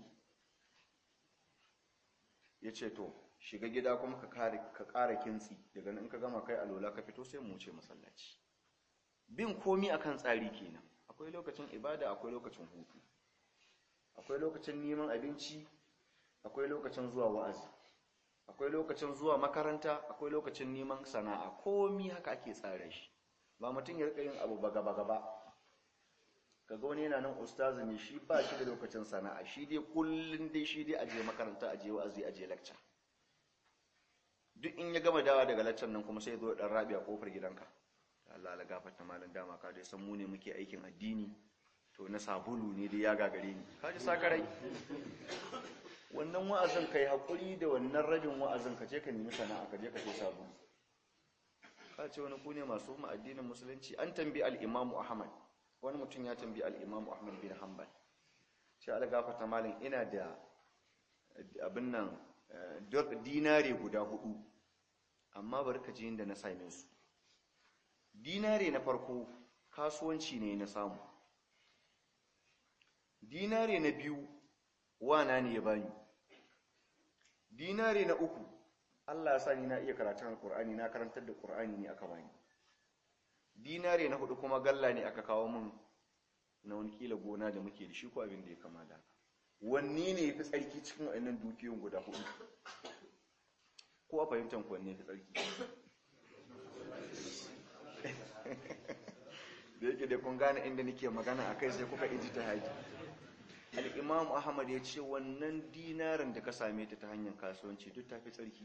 ya ce to shiga gida kuma ka ƙara kintsi daga nan ka gama kai alola ka fito sai mu wuce masallaci bin komi akan tsari kenan akwai lokacin ibada akwai lokacin hutu akwai lokacin neman abinci akwai lokacin zuwa wa'azi akwai lokacin zuwa makaranta akwai lokacin neman sana'a komi haka ake tsara shi ba mutum ya rika yin abu baga baga ba kaga wani yana nan ustazi ne shi ba shi da lokacin sana'a shi dai kullun dai shi dai aje makaranta aje wa'azi aje lecture duk in ya gama dawa daga lecture nan kuma sai zo dan rabi a kofar gidanka Allah la gafarta malam dama ka dai san mu ne muke aikin addini to na sabulu ne dai ya gagare ni kaji sakarai wannan wa'azin kai hakuri da wannan rabin wa'azin ka je ka nemi sana'a ka je ka sai sabulu ka ce wani ku ne masu mu addinin musulunci an tambi al-Imam Ahmad wani mutum ya tambi al-Imam Ahmad bin Hanbal sai Allah gafarta malam ina da abin nan dinare guda hudu amma bari ka ji inda na same su dinare na farko kasuwanci ne na samu dinare na biyu wana ne ya bani dinare na uku Allah ya sa ni na iya karatun alkur'ani na karantar da qur'ani ne aka bani dinare na hudu kuma galla ne aka kawo min na wani kila gona da muke da shi ko abin da ya kama da wanne ne yafi tsarki cikin wannan dukiyoyin guda hudu ko a fahimtar ku wanne yafi tsarki da yake da kun gane inda nake magana a kai sai kuka iji ta haji al'imam ahmad ya ce wannan dinarin da ka same ta ta hanyar kasuwanci duk ta fi tsarki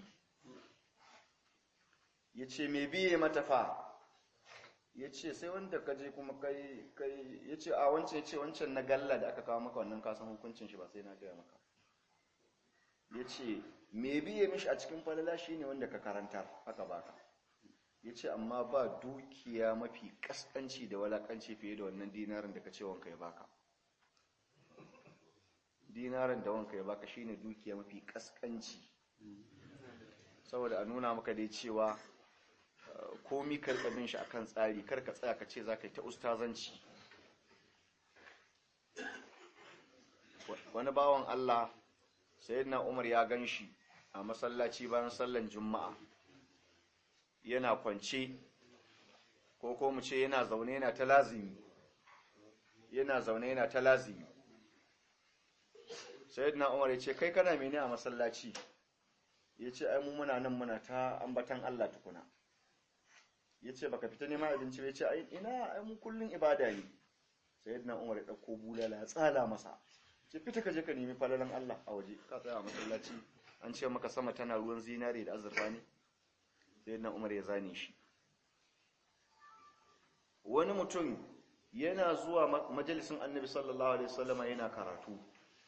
ya ce mai biye matafa ya ce sai wanda ka je kuma kai ya ce a wancan ya ce wancan na galla da aka kawo maka wannan kasan hukuncin shi ba sai na gaya maka ya ce mai biye mishi a cikin falala shi ne wanda ka karantar haka baka ya ce amma ba dukiya mafi kaskanci da walakanci fiye da wannan dinarin da ka ce wanka ya baka dinarin da wanka ya baka shine dukiya mafi kaskanci saboda a nuna maka dai cewa komi karkabin shi akan tsari karka tsaya ka ce za ka yi ta ustazanci wani bawan Allah sayyidina Umar ya gan shi a masallaci bayan sallan juma'a yana kwance ko ko mu ce yana zaune yana ta lazimi yana zaune yana ta lazimi sayyidina umar ya ce kai kana mene a masallaci ya ce ai mu muna nan muna ta ambatan Allah tukuna ya ce baka fita neman abinci ya ce ai ina ai mu kullun ibada ne sayyidina umar ya dauko bulala ya tsala masa ce fita ka je ka nemi falalan Allah a waje ka tsaya a masallaci an ce maka sama tana ruwan zinare da azurfa ne sayyidina umar ya zane shi wani mutum yana zuwa majalisin annabi sallallahu alaihi wasallama yana karatu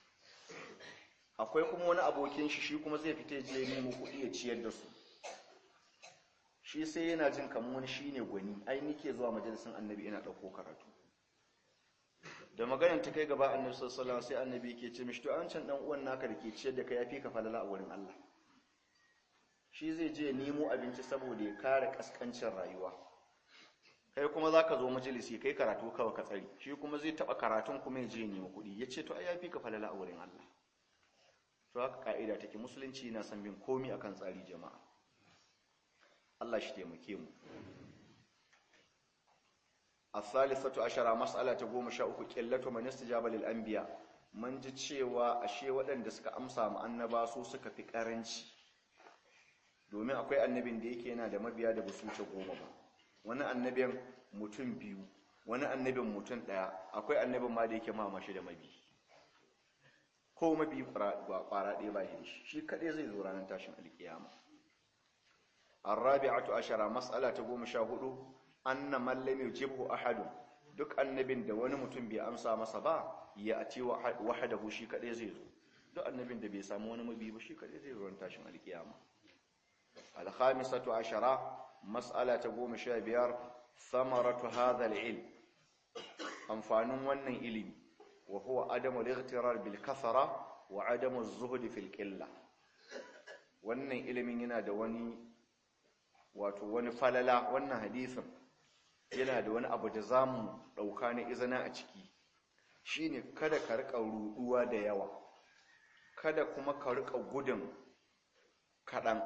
akwai kuma wani abokin shi shi kuma zai fita je nemo kuɗi ya ciyar da su shi sai yana jin kamar wani shine gwani ai nike zuwa majalisin annabi ina ɗauko karatu da maganar ta kai gaba annabi sallallahu alaihi sai annabi yake ce mishi to an can dan uwan naka da ke ciyar da kai yafi ka falala a wurin Allah shi zai je nemo abinci saboda ya kare kaskancin rayuwa kai kuma za ka zo majalisi kai karatu kawai ka tsari shi kuma zai taɓa karatun kuma ya je nemo kuɗi ya ce to ai yafi ka falala a wurin Allah to haka ka'ida take musulunci na san bin komi akan tsari jama'a Allah shi taimake mu الثالثة عشرة مسألة تقوم شاء قلة من استجاب للأنبياء من ji cewa ashe waɗanda suka amsa mu annaba su suka fi ƙaranci domin akwai annabin da yake yana da mabiya da basu wuce goma ba wani annabin mutum biyu wani annabin mutum ɗaya akwai annabin ma da yake mamashi da mabi ko mabi ƙwara ɗaya ba shi shi kaɗai zai zo ranar tashin alƙiyama الرابعة عشرة مسألة تقوم شاهده anna man lam yujibhu ahadun duk annabin da wani mutum bai amsa masa ba ya ati wahdahu shi kadai zai zo duk annabin da bai samu wani mabi ba shi kadai zai zo tashin alkiyama al-khamisatu ashara mas'ala ta goma sha biyar thamaratu hadha al-ilm amfanin wannan ilimi wa huwa adamu al-ightirar bil kathara wa adamu az-zuhd fil qilla wannan ilimin yana da wani wato wani falala wannan hadisin yana da wani abu da za mu ɗauka na izina a ciki shi ne kada ka riƙa ruɗuwa da yawa kada kuma ka riƙa gudun kaɗan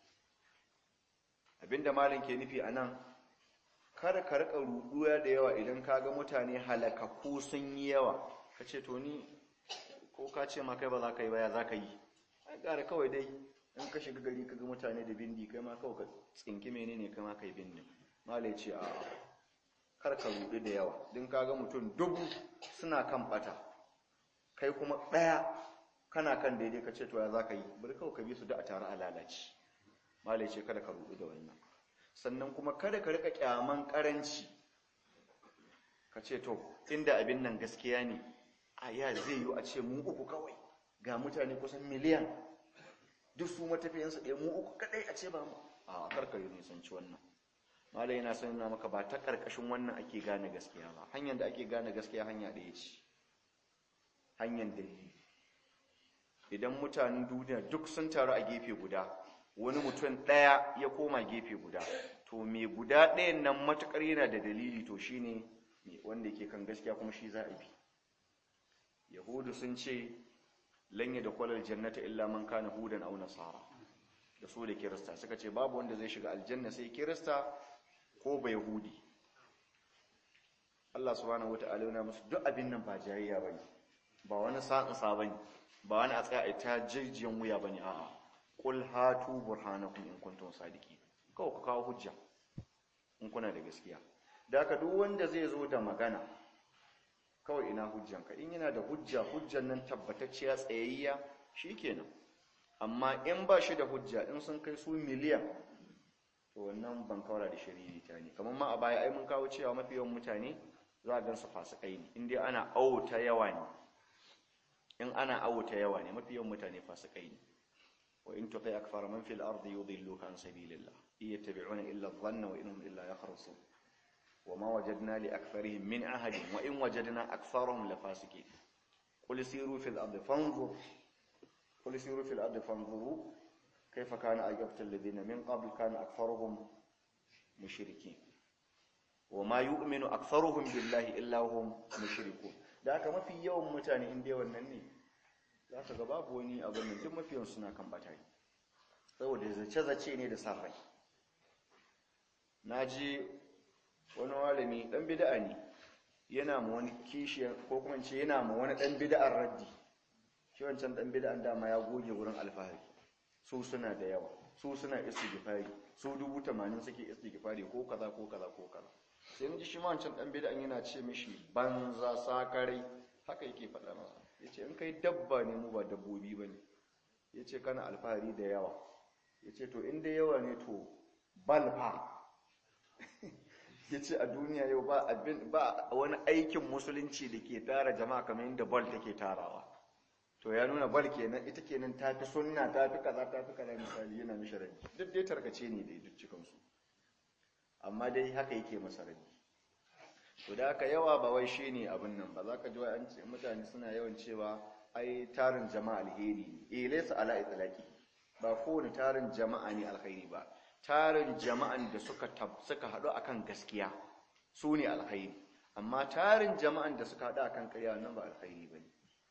abinda malin ke nufi a nan kada ka riƙa ruɗuwa da yawa idan ka ga mutane halakakku sun yi yawa ka ce to ni ko ka ce ma kai ba za ka yi baya za ka yi ai ƙara kawai dai in ka shiga gari ka ga mutane da bindi kai ma kawai ka tsinki menene kai ma kai bindi malai ce a karka rudu da yawa din kaga mutum dubu suna kan bata kai kuma daya kana kan daidai ka ce to ya zaka yi bari kawai ka bi su da a tare a lalace malai ce kada ka rudu da wannan sannan kuma kada ka rika kyaman karanci ka ce to inda abin nan gaskiya ne a ya zai yi a ce mu uku kawai ga mutane kusan miliyan duk su matafiyansu ɗaya mu uku kadai a ce ba mu a karkar yi nisanci wannan malai yana son yana maka ba ta karkashin wannan ake gane gaskiya ba hanyar da ake gane gaskiya hanya ɗaya ce hanyar dalili idan mutanen duniya duk sun taru a gefe guda wani mutum ɗaya ya koma gefe guda to me guda ɗayan nan matuƙar yana da dalili to shine wanda yake kan gaskiya kuma shi za a bi yahudu sun ce lanye da kwalar jannata illa man kana hudan aw nasara da su da kirista suka ce babu wanda zai shiga aljanna sai kirista ko bai yahudi Allah subhanahu wata'ala yana musu duk abin nan ba jayayya bane ba wani sa'in sa bane ba wani a tsaya a ta jirjiyan wuya bane a'a qul hatu burhanakum in kuntum sadiqin kawai ku kawo hujja in kuna da gaskiya da haka duk wanda zai zo da magana kawai ina hujjanka in yana da hujja hujjan nan tabbatacciya tsayayya shikenan amma in ba shi da hujja in sun kai su miliyan to wannan ban kawara da shari'i ta ne kamar ma a baya ai mun kawo cewa mafi yawan mutane za a gan su fasikai ne in dai ana auta yawa ne in ana auta yawa ne mafi yawan mutane fasikai ne wa in tuqi akthar man fil ardi yudilluka an sabilillah yattabi'una illa adh-dhanna wa innahum illa yakhrusun وما وجدنا لأكثرهم من عهد وإن وجدنا أكثرهم لفاسقين قل سيروا في الأرض فانظر قل سيروا في الأرض فانظروا كيف كان عاقبة الذين من قبل كان أكثرهم مشركين وما يؤمن أكثرهم بالله إلا هم مشركون da haka mafi yawan mutane inda yawan nan ne za ka ga babu wani abin nan duk mafi yawan suna kan batari saboda zace-zace ne da sa rai na ji wani malami dan bid'a ne yana ma wani kishiyar ko kuma ce yana ma wani dan bid'ar raddi shi wancan dan bid'an dama ya goge wurin alfahari su suna da yawa su suna istighfari su dubu tamanin suke istighfari ko kaza ko kaza ko kaza sai ji shi ma wancan dan bid'an yana ce mishi banza sakarai haka yake faɗa masa yace in kai dabba ne mu ba dabbobi bane yace kana alfahari da yawa yace to in da yawa ne to balfa ya ce a duniya yau ba abin ba wani aikin musulunci da ke tara jama'a kamar yadda bal take tarawa to ya nuna bal kenan ita kenan ta fi sunna ta fi kaza ta fi kaza misali yana mishi rabi duk dai tarkace ne dai duk cikinsu amma dai haka yake masa rabi to da haka yawa ba wai shi ne abin nan ba za ka ji wa mutane suna yawan cewa ai tarin jama'a alheri ne eh laysa ala itlaqi ba kowane tarin jama'a ne alkhairi ba tarin jama'an da suka suka haɗu akan gaskiya su ne alkhairi amma tarin jama'an da suka haɗu akan ƙarya nan ba alkhairi bane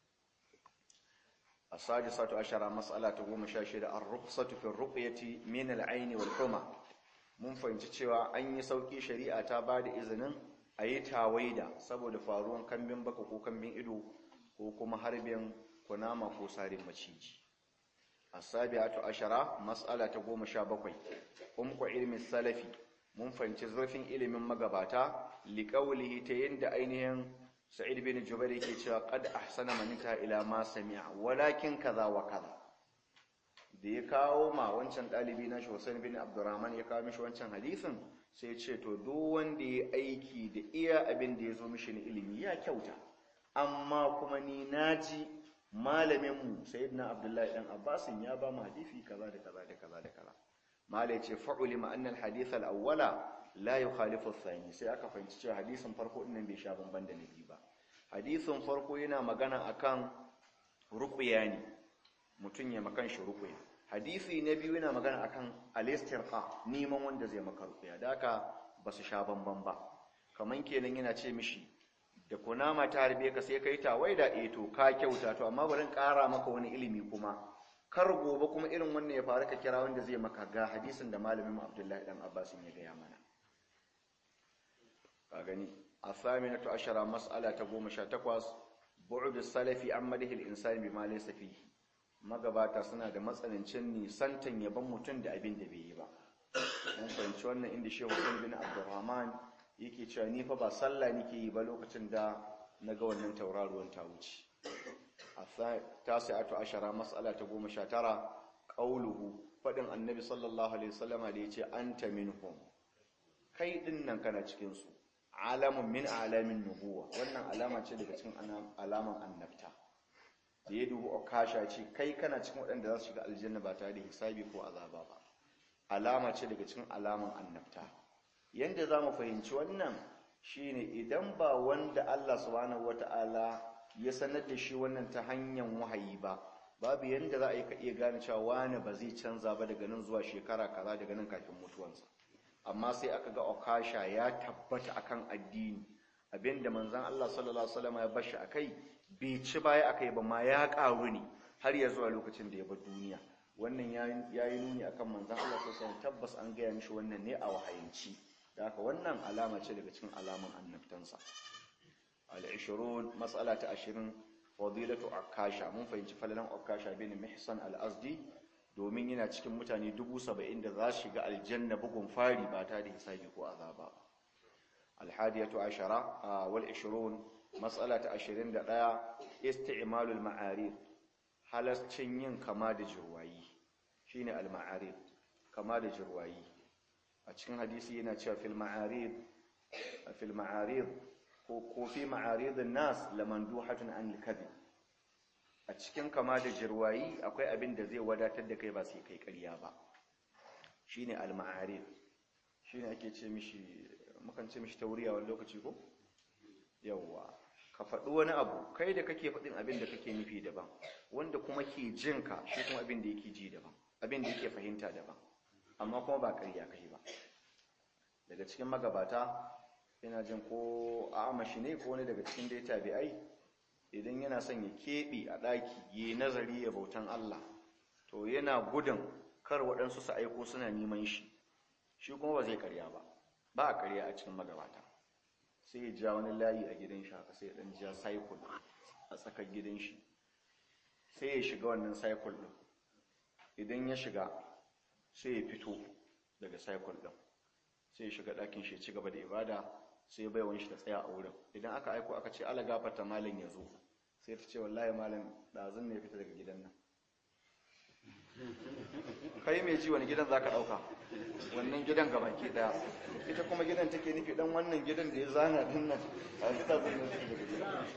as-sadisatu ashara mas'ala ta 16 ar-rukhsatu fi ar-ruqyati min al-ayn wal-huma mun fahimci cewa an yi sauki shari'a ta bada izinin a yi tawaida saboda faruwan kambin baka ko kambin ido ko kuma harbin kunama ko sarin maciji asabi'atu ashara mas'ala ta goma sha bakwai umku ilmin salafi mun fahimci zurfin ilimin magabata liqaulihi ta yanda ainihin sa'id bin jubair yake cewa qad ahsana man ila ma sami'a walakin kaza wa kaza da ya kawo ma wancan dalibi na Hussein bin Abdurrahman ya kawo mishi wancan hadisin sai ya ce to duk wanda ya aiki da iya abin da ya zo mishi na ilimi ya kyauta amma kuma ni naji malaminmu sayyidina abdullahi dan abbasin ya ba mu hadisi kaza da kaza da kaza da kaza malai ce fa'ulima anna al-hadith al-awwala la yukhalifu ath-thani sai aka fahimci cewa hadisin farko din nan bai sha bamban da nabi ba hadisin farko yana magana akan ruqya ne mutun ya makan shi ruqya hadisi na biyu yana magana akan al-istirqa neman wanda zai maka ruqya da haka basu sha bamban ba kaman kenan yana ce mishi da kunama ta harbe ka sai kai tawaida eh to ka kyauta to amma bari in ƙara maka wani ilimi kuma kar gobe kuma irin wannan ya faru ka kira wanda zai maka ga hadisin da malamin Abdullahi dan Abbas ya gaya mana ka gani asaminatu ashara mas'ala ta 18 bu'd salafi an madhil insani bima laysa fihi magabata suna da matsanancin nisantan yaban mutum da abin da bai yi ba mun fahimci wannan inda Shehu bin Abdurrahman yake cewa ni fa ba sallah nake yi ba lokacin da naga wannan tauraruwan ta wuce tasi'atu ashara mas'ala ta 19 qauluhu fadin annabi sallallahu alaihi wasallama da yace anta minhum kai din nan kana cikin su alamun min alamin nubuwa wannan alama ce daga cikin alaman annabta da ya dubu okasha ce kai kana cikin waɗanda za su shiga aljanna ba tare da hisabi ko azaba ba alama ce daga cikin alaman annabta yanda za mu fahimci wannan shine idan ba wanda Allah subhanahu wata'ala ya sanar da shi wannan ta hanyar wahayi ba babu yanda za a yi ka iya gane cewa wani ba zai canza ba daga nan zuwa shekara kaza daga nan kafin mutuwansa amma sai aka ga okasha ya tabbata akan addini abinda manzon Allah sallallahu alaihi wasallam ya bashi akai bai ci baya akai ba ma ya karu ne har ya zuwa lokacin da ya bar duniya wannan ya yi nuni akan manzon Allah sallallahu alaihi wasallam tabbas an gaya mishi wannan ne a wahayinci da haka wannan alama ce daga cikin alaman annabtansa al-20 mas'ala ta 20 fadilatu akasha mun fahimci falalan akasha bin mihsan al-azdi domin yana cikin mutane 70 da za su shiga aljanna bugun fari ba ta da hisabi ko azaba alhadiyatu ashara wal 20 mas'ala ta 21 isti'malul ma'arid halascin yin kama da jirwayi shine al ma'arid kama da jirwayi a cikin hadisi yana cewa fil ma'arid fil ma'arid ko ko fi ma'arid an-nas lamanduhatun an al-kadhib a cikin kama da jirwayi akwai abin da zai wadatar da kai ba sai kai ƙarya ba shine al ma'arid shine ake ce mishi mukan ce mishi tauriya wani lokaci ko yawwa ka faɗi wani abu kai da kake faɗin abin da kake nufi daban wanda kuma ke jin ka shi kuma abin da yake ji daban abin da yake fahimta daban amma kuma ba ƙarya kai ba daga cikin magabata yana jin ko a amashi ne ko wani daga cikin dai tabi'ai idan yana son ya keɓe a ɗaki yi nazari ya bautan Allah to yana gudun kar waɗansu su aiko suna neman shi shi kuma ba zai karya ba ba a karya a cikin magabata sai ya ja wani layi a gidan shi haka sai ya ɗan ja cycle a tsakar gidan shi sai ya shiga wannan cycle ɗin idan ya shiga sai ya fito daga cycle ɗin sai ya shiga ɗakin shi ya ci gaba da ibada sai bai wani shi ta tsaya a wurin idan aka aiko aka ce ala gafarta malam ya zo sai ta ce wallahi malam ɗazun ne fita daga gidan nan kai mai ji wani gidan za ka ɗauka wannan gidan ga baki ɗaya ita kuma gidan take nufi ɗan wannan gidan da ya zana din nan a fita zai nufi daga gidan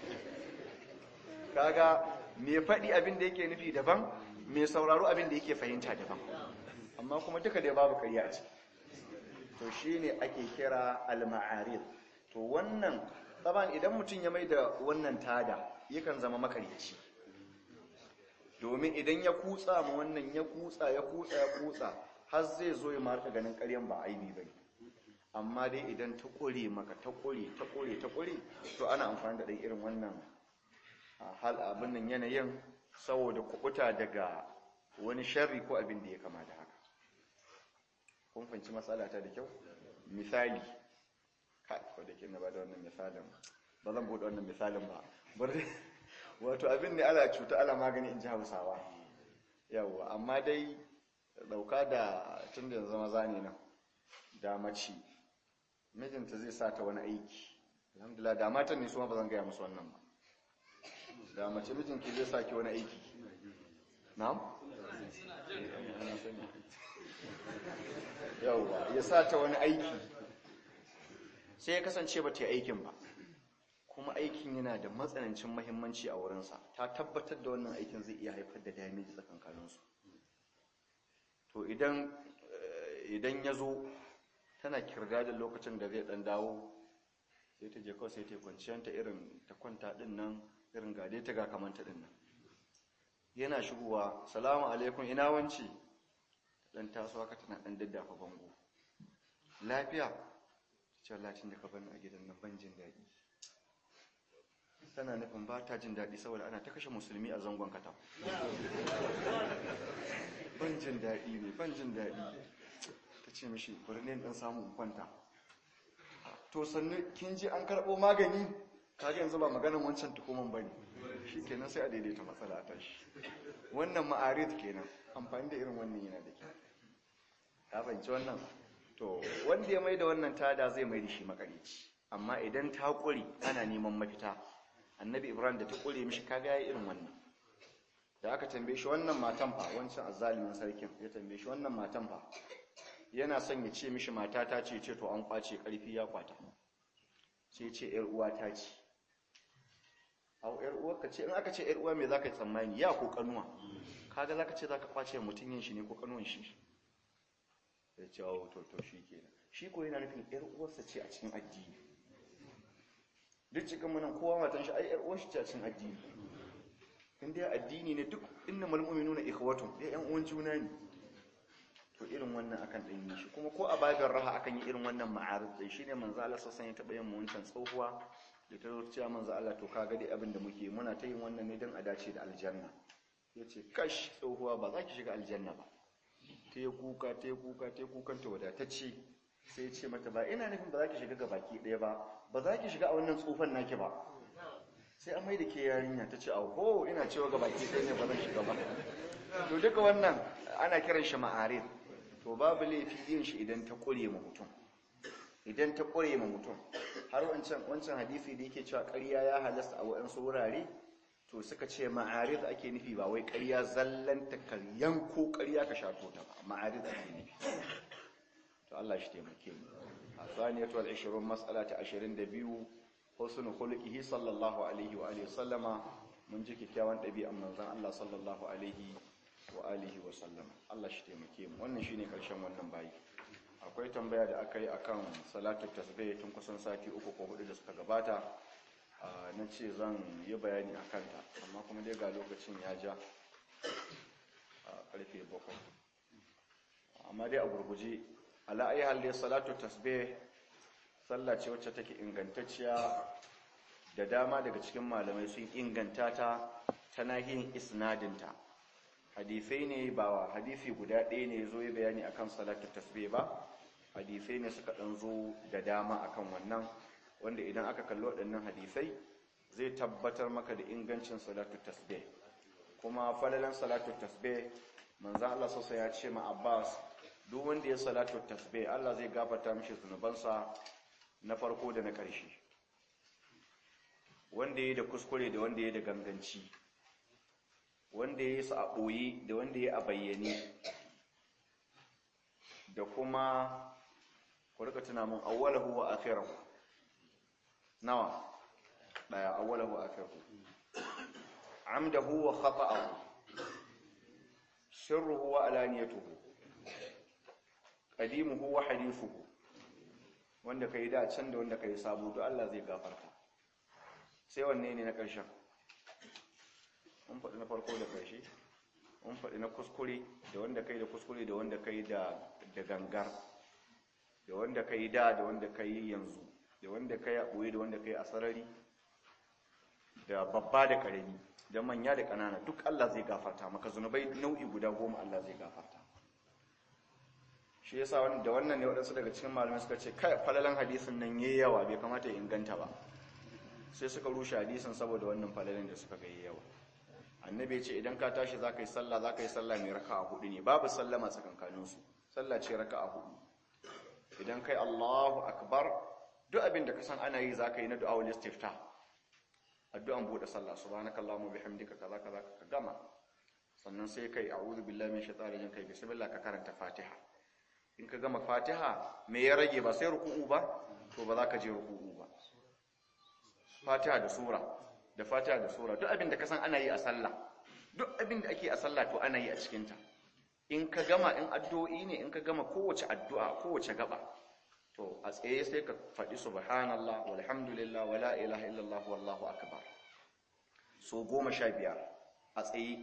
kaga mai faɗi abin da yake nufi daban mai sauraro abin da yake fahimta daban amma kuma duka dai babu ƙarya a ciki to shine ake kira al-ma'arid to wannan taban idan mutum ya mai da wannan tada yakan zama makaryaci domin idan ya kutsa ma wannan ya kutsa ya kutsa ya kutsa har zai zo ya marka ganin ƙaryan ba aibi bane amma dai idan ta ƙure maka ta ƙure ta ƙure ta ƙure to ana amfani da ɗan irin wannan hal abin nan yanayin saboda kubuta daga wani sharri ko abin da ya kama da haka kun fahimci matsala ta da kyau misali kai ko da ke na ba da wannan misalin ba zan bude wannan misalin ba bari wato abin ne ala cuta ala magani in ji hausawa yawa amma dai dauka da tun da zama zane nan da mace mijinta zai sa ta wani aiki alhamdulillah da matan ne su ma ba zan gaya musu wannan ba da mace mijinki zai sa ki wani aiki na'am yauwa ya sa ta wani aiki sai ya kasance ba ta yi aikin ba kuma aikin yana da matsanancin mahimmanci a wurinsa ta tabbatar da wannan aikin zai iya haifar da damiji tsakankaninsu to idan idan ya zo tana kirga da lokacin da zai dan dawo sai ta je kawai sai ta yi kwanciyanta irin ta kwanta din nan irin gade ta ga kamanta din nan yana shigowa salamu alaikum ina wanci dan taso haka tana dan daddafa bango lafiya ce latin da ka bani a gidan nan ban jin daɗi tana nufin ba ta jin daɗi saboda ana ta kashe musulmi a zangon kata ban jin daɗi ne ban jin daɗi ta ce mishi bari ne dan samu kwanta to sannu kin ji an karɓo magani kaga yanzu ba maganin wancan tukuman bane shi kenan sai a daidaita matsala a tashi wannan ma'arid kenan amfani da irin wannan yana da kyau ka fahimci wannan to wanda ya mai da wannan tada zai mai da shi makarici amma idan ta ƙure ana neman mafita annabi ibrahim da ta ƙure mishi kaga yayi irin wannan da aka tambaye shi wannan matan fa wancan azzalimin sarkin ya tambaye shi wannan matan fa yana son ya ce mishi mata ta ce ce to an kwace karfi ya kwata sai ce yar uwa ta ce au yar uwa ka ce in aka ce yar uwa me zaka yi tsammani ya ko kanuwa kaga zaka ce zaka kwace mutun yin shi ne ko kanuwan shi ya ce oh to to shi kenan shi ko yana nufin yar uwarsa ce a cikin addini duk cikin munan kowa matan shi ai yar uwar shi ce a cikin addini in dai addini ne duk innamal mu'minuna ikhwatun dai yan uwan juna ne to irin wannan akan dan yi shi kuma ko a babin raha akan yi irin wannan ma'arif dai shine manzo Allah sallallahu alaihi wasallam ya taba yin wancan tsohuwa da ta zo cewa manzo Allah to kaga dai abin da muke muna ta yin wannan ne dan a dace da aljanna yace kash tsohuwa ba za ki shiga aljanna ba ta yi kuka ta yi kuka ta yi kukan ta wadatacce sai ya ce mata ba ina nufin ba za ki shiga ga baki ɗaya ba ba za ki shiga a wannan tsufan naki ba sai an mai da ke yarinya ta ce auho ina cewa ga baki ɗaya ne ba zan shiga ba to duka wannan ana kiran shi ma'arif to babu laifi yin shi idan ta ƙure ma mutum idan ta ƙure ma mutum har wancan wancan hadisi da yake cewa ƙarya ya halasta a waɗansu wurare to suka ce ma'arid ake nufi ba wai ƙarya zallanta karyan ko ƙarya ka shato ta ba ma'arid ake nufi to Allah shi taimake mu a tsaniyatu al-20 mas'ala ta 22 husnul khuluqihi sallallahu alaihi wa alihi sallama mun ji kikkiawan ɗabi'an manzon Allah sallallahu alaihi wa alihi wa sallama Allah shi taimake mu wannan shine karshen wannan bayi akwai tambaya da aka yi akan salatu tasbih tun kusan sati uku ko hudu da suka gabata na ce zan yi bayani a kanta amma kuma dai ga lokacin ya ja a karfe bakwai amma dai a gurguje ala'ayi halde salatu tasbih sallah ce wacce take ingantacciya da dama daga cikin malamai sun inganta ta ta nahiyin isnadinta hadifai ne ba hadifi guda ɗaya ne zo yi bayani akan salatu tasbih ba hadifai ne suka ɗan zo da dama akan wannan wanda idan aka kalli waɗannan hadisai zai tabbatar maka da ingancin salatu tasbih kuma falalan salatu tasbih manzan Allah sassa ya ce ma Abbas duk wanda ya salatu tasbih Allah zai gafarta mishi zunubansa na farko da na ƙarshe wanda ya da kuskure da wanda ya da ganganci wanda ya yi su a ɓoye da wanda ya a bayyane da kuma ku rika tuna mun awwalahu wa akhirahu nawa daya awwalahu wa akhirahu amdahu wa khata'ahu sirruhu wa alaniyatuhu qadimuhu wa hadithuhu wanda kai da can da wanda kai sabo to Allah zai gafarta sai wanne ne na ƙarshen mun faɗi na farko da ƙarshe mun faɗi na kuskure da wanda kai da kuskure da wanda kai da da gangar da wanda kai da da wanda kai yanzu da wanda kai a ɓoye da wanda kai a sarari da babba da ƙarami da manya da ƙanana duk Allah zai gafarta maka zunubai nau'i guda goma Allah zai gafarta shi yasa wani da wannan ne waɗansu daga cikin malamai suka ce kai falalan hadisin nan yayi yawa bai kamata ya inganta ba sai suka rushe hadisin saboda wannan falalan da suka ga yayi yawa annabi ya ce idan ka tashi za ka yi sallah za ka yi sallah mai raka'a hudu ne babu sallama tsakankaninsu sallah ce raka'a hudu idan kai Allahu akbar duk abin da ka san ana yi za ka yi na du'a wal istifta addu'an bude sallah subhanakallahumma bihamdika kaza kaza ka gama sannan sai kai a'udhu billahi min shaitanir rajim kai bismillah ka karanta fatiha in ka gama fatiha me ya rage ba sai ruku'u ba to ba za ka je ruku'u ba fatiha da sura da fatiha da sura duk abin da ka san ana yi a sallah duk abin da ake a sallah to ana yi a cikinta in ka gama in addu'o'i ne in ka gama kowace addu'a kowace gaba to a tsaye sai ka faɗi subhanallah walhamdulillah wala ilaha illallah wallahu akbar so goma sha biyar a tsaye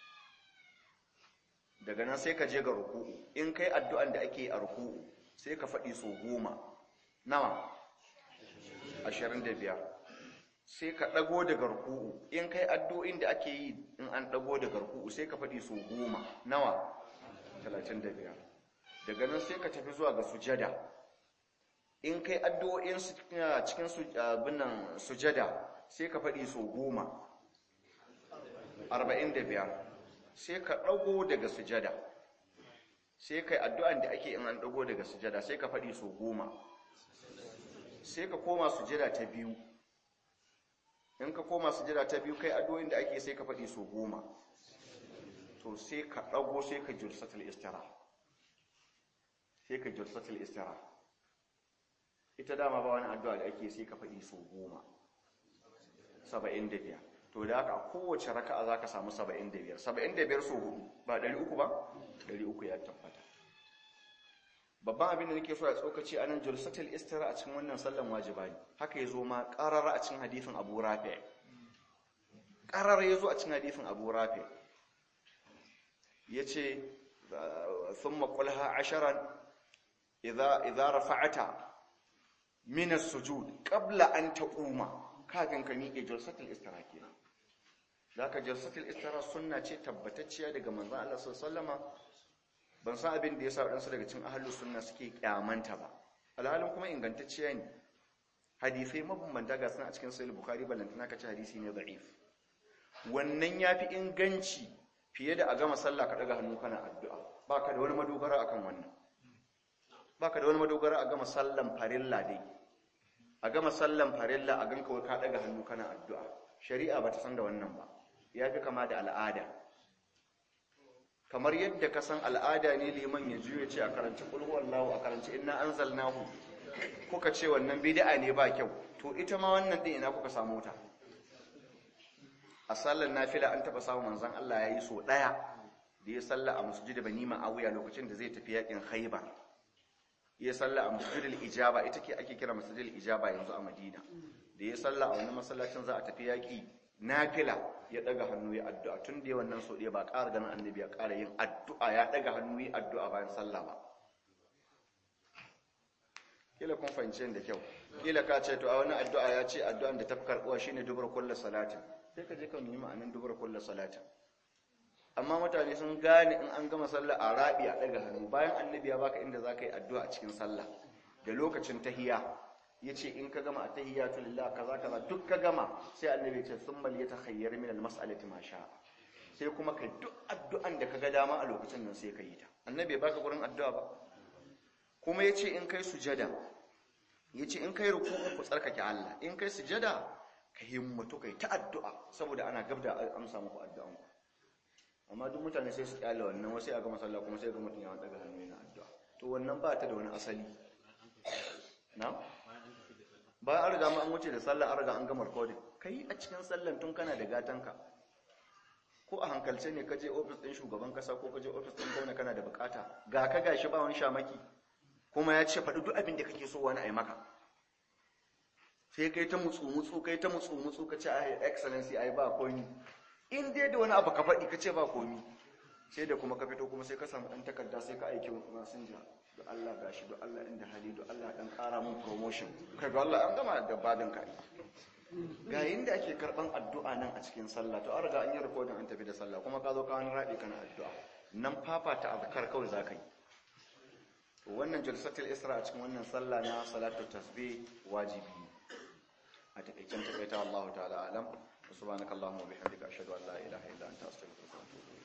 daga nan sai ka je ga ruku'u in kai addu'an da ake a ruku'u sai ka faɗi so goma nawa ashirin da biyar sai ka ɗago daga ruku'u in kai addu'o'in da ake yi in an ɗago daga ruku'u sai ka faɗi so goma nawa talatin da biyar daga nan sai ka tafi zuwa ga sujada in kai addu'o'in cikin binan sujada sai ka faɗi so goma arba'in da biyar sai ka ɗago daga sujada sai kai addu'an da ake in an ɗago daga sujada sai ka faɗi so goma sai ka koma sujada ta biyu in ka koma sujada ta biyu kai addu'o'in da ake sai ka faɗi so goma to sai ka ɗago sai ka julsatul istira sai ka julsatul istira ita dama ba wani addu'a da ake sai ka faɗi so goma saba'in da biyar to da haka kowace raka'a za ka samu saba'in da biyar saba'in da biyar so hudu ba ɗari uku ba ɗari uku ya tabbata babban abin da nake so ya tsokaci a nan julsatul istira a cikin wannan sallan wajiba ne haka ya zo ma ƙarara a cikin hadithin abu rafi ƙarara ya zo a cikin hadithin abu rafi ya ce sun maƙulha asharan idza rafa'ata min as-sujud qabla an taquma kafin ka miƙe julsatul istira kenan zaka julsatul istira sunna ce tabbatacciya daga manzon Allah sallallahu alaihi ban san abin da yasa wadansu daga cikin ahlus sunna suke kyamanta ba alhalin kuma ingantacciya ne hadisai mabambanta ga sun a cikin sahih bukhari balantana kace hadisi ne da'if wannan yafi inganci fiye da a gama sallah ka daga hannu kana addu'a baka da wani madogara akan wannan baka da wani madogara a gama sallan farilla dai a gama sallan farilla a ganka wai ka daga hannu kana addu'a shari'a bata san da wannan ba yafi kama da al'ada kamar yadda ka san al'ada ne liman ya juye ce a karanci qul huwallahu a karanci inna anzalnahu kuka ce wannan bid'a ne ba kyau to ita ma wannan din ina kuka samu ta a sallar nafila an taba samu manzon Allah yayi so daya da ya salla a masjid bani ma'awiya lokacin da zai tafi yakin khaybar ya salla a masjidil ijaba ita ke ake kira masjidil ijaba yanzu a madina da ya salla a wani masallacin za a tafi yaki nafila ya daga hannu ya addu'a tun da wannan so ba ƙara ganin annabi ya ƙara yin addu'a ya daga hannu ya addu'a bayan sallah ba kila kun fahimci da kyau kila ka ce to a wani addu'a ya ce addu'an da ta fi karɓuwa shine dubar kullu salatin sai ka je ka nemi ma'anin dubar kullu salatin amma mutane sun gane in an gama sallah a rabi a daga hannu bayan annabi ya baka inda zaka yi addu'a a cikin sallah da lokacin tahiyya yace in ka gama tahiyatu lillah kaza kaza duk ka gama sai annabi ya ce summal yatakhayyar min almas'alati ma sha sai kuma kai duk addu'an da kaga dama a lokacin nan sai ka yi ta annabi ya baka gurin addu'a ba kuma yace in kai sujada yace in kai ruku'u ku tsarkake Allah in kai sujada ka himmatu kai ta addu'a saboda ana gabda amsa muku addu'an ku amma duk mutane sai su kyale wannan wasu ya ga masallah kuma sai ga mutum ya daga hannu yana addu'a to wannan ba ta da wani asali na bayan an riga ma an wuce da sallah an riga an gama recording kai a cikin sallan tun kana da gatanka ko a hankalce ne ka je ofis din shugaban kasa ko ka je ofis din gwamna kana da bukata ga ka gashi ba wani shamaki kuma ya ce faɗi duk abin da kake so wani a yi maka sai kai ta mutsu mutsu kai ta mutsu mutsu ka ce ai excellency ai ba komi in dai da wani abu ka faɗi ka ce ba komi sai da kuma ka fito kuma sai ka samu ɗan takarda sai ka aiki masinja da Allah gashi da Allah inda hali da Allah ɗan ƙara mun promotion kai ga Allah an gama da badin ka ga yinda ake karɓan addu'a nan a cikin sallah to an riga an yi rikodin an tafi da sallah kuma ka zo ka wani raɗi kana addu'a nan fafata azkar kawai za ka yi to wannan jalsatul isra a cikin wannan sallah na salatu tasbih wajibi a takaicen takaita Allah ta'ala alam subhanakallahumma wa bihamdika ashhadu an la ilaha illa anta astaghfiruka wa atubu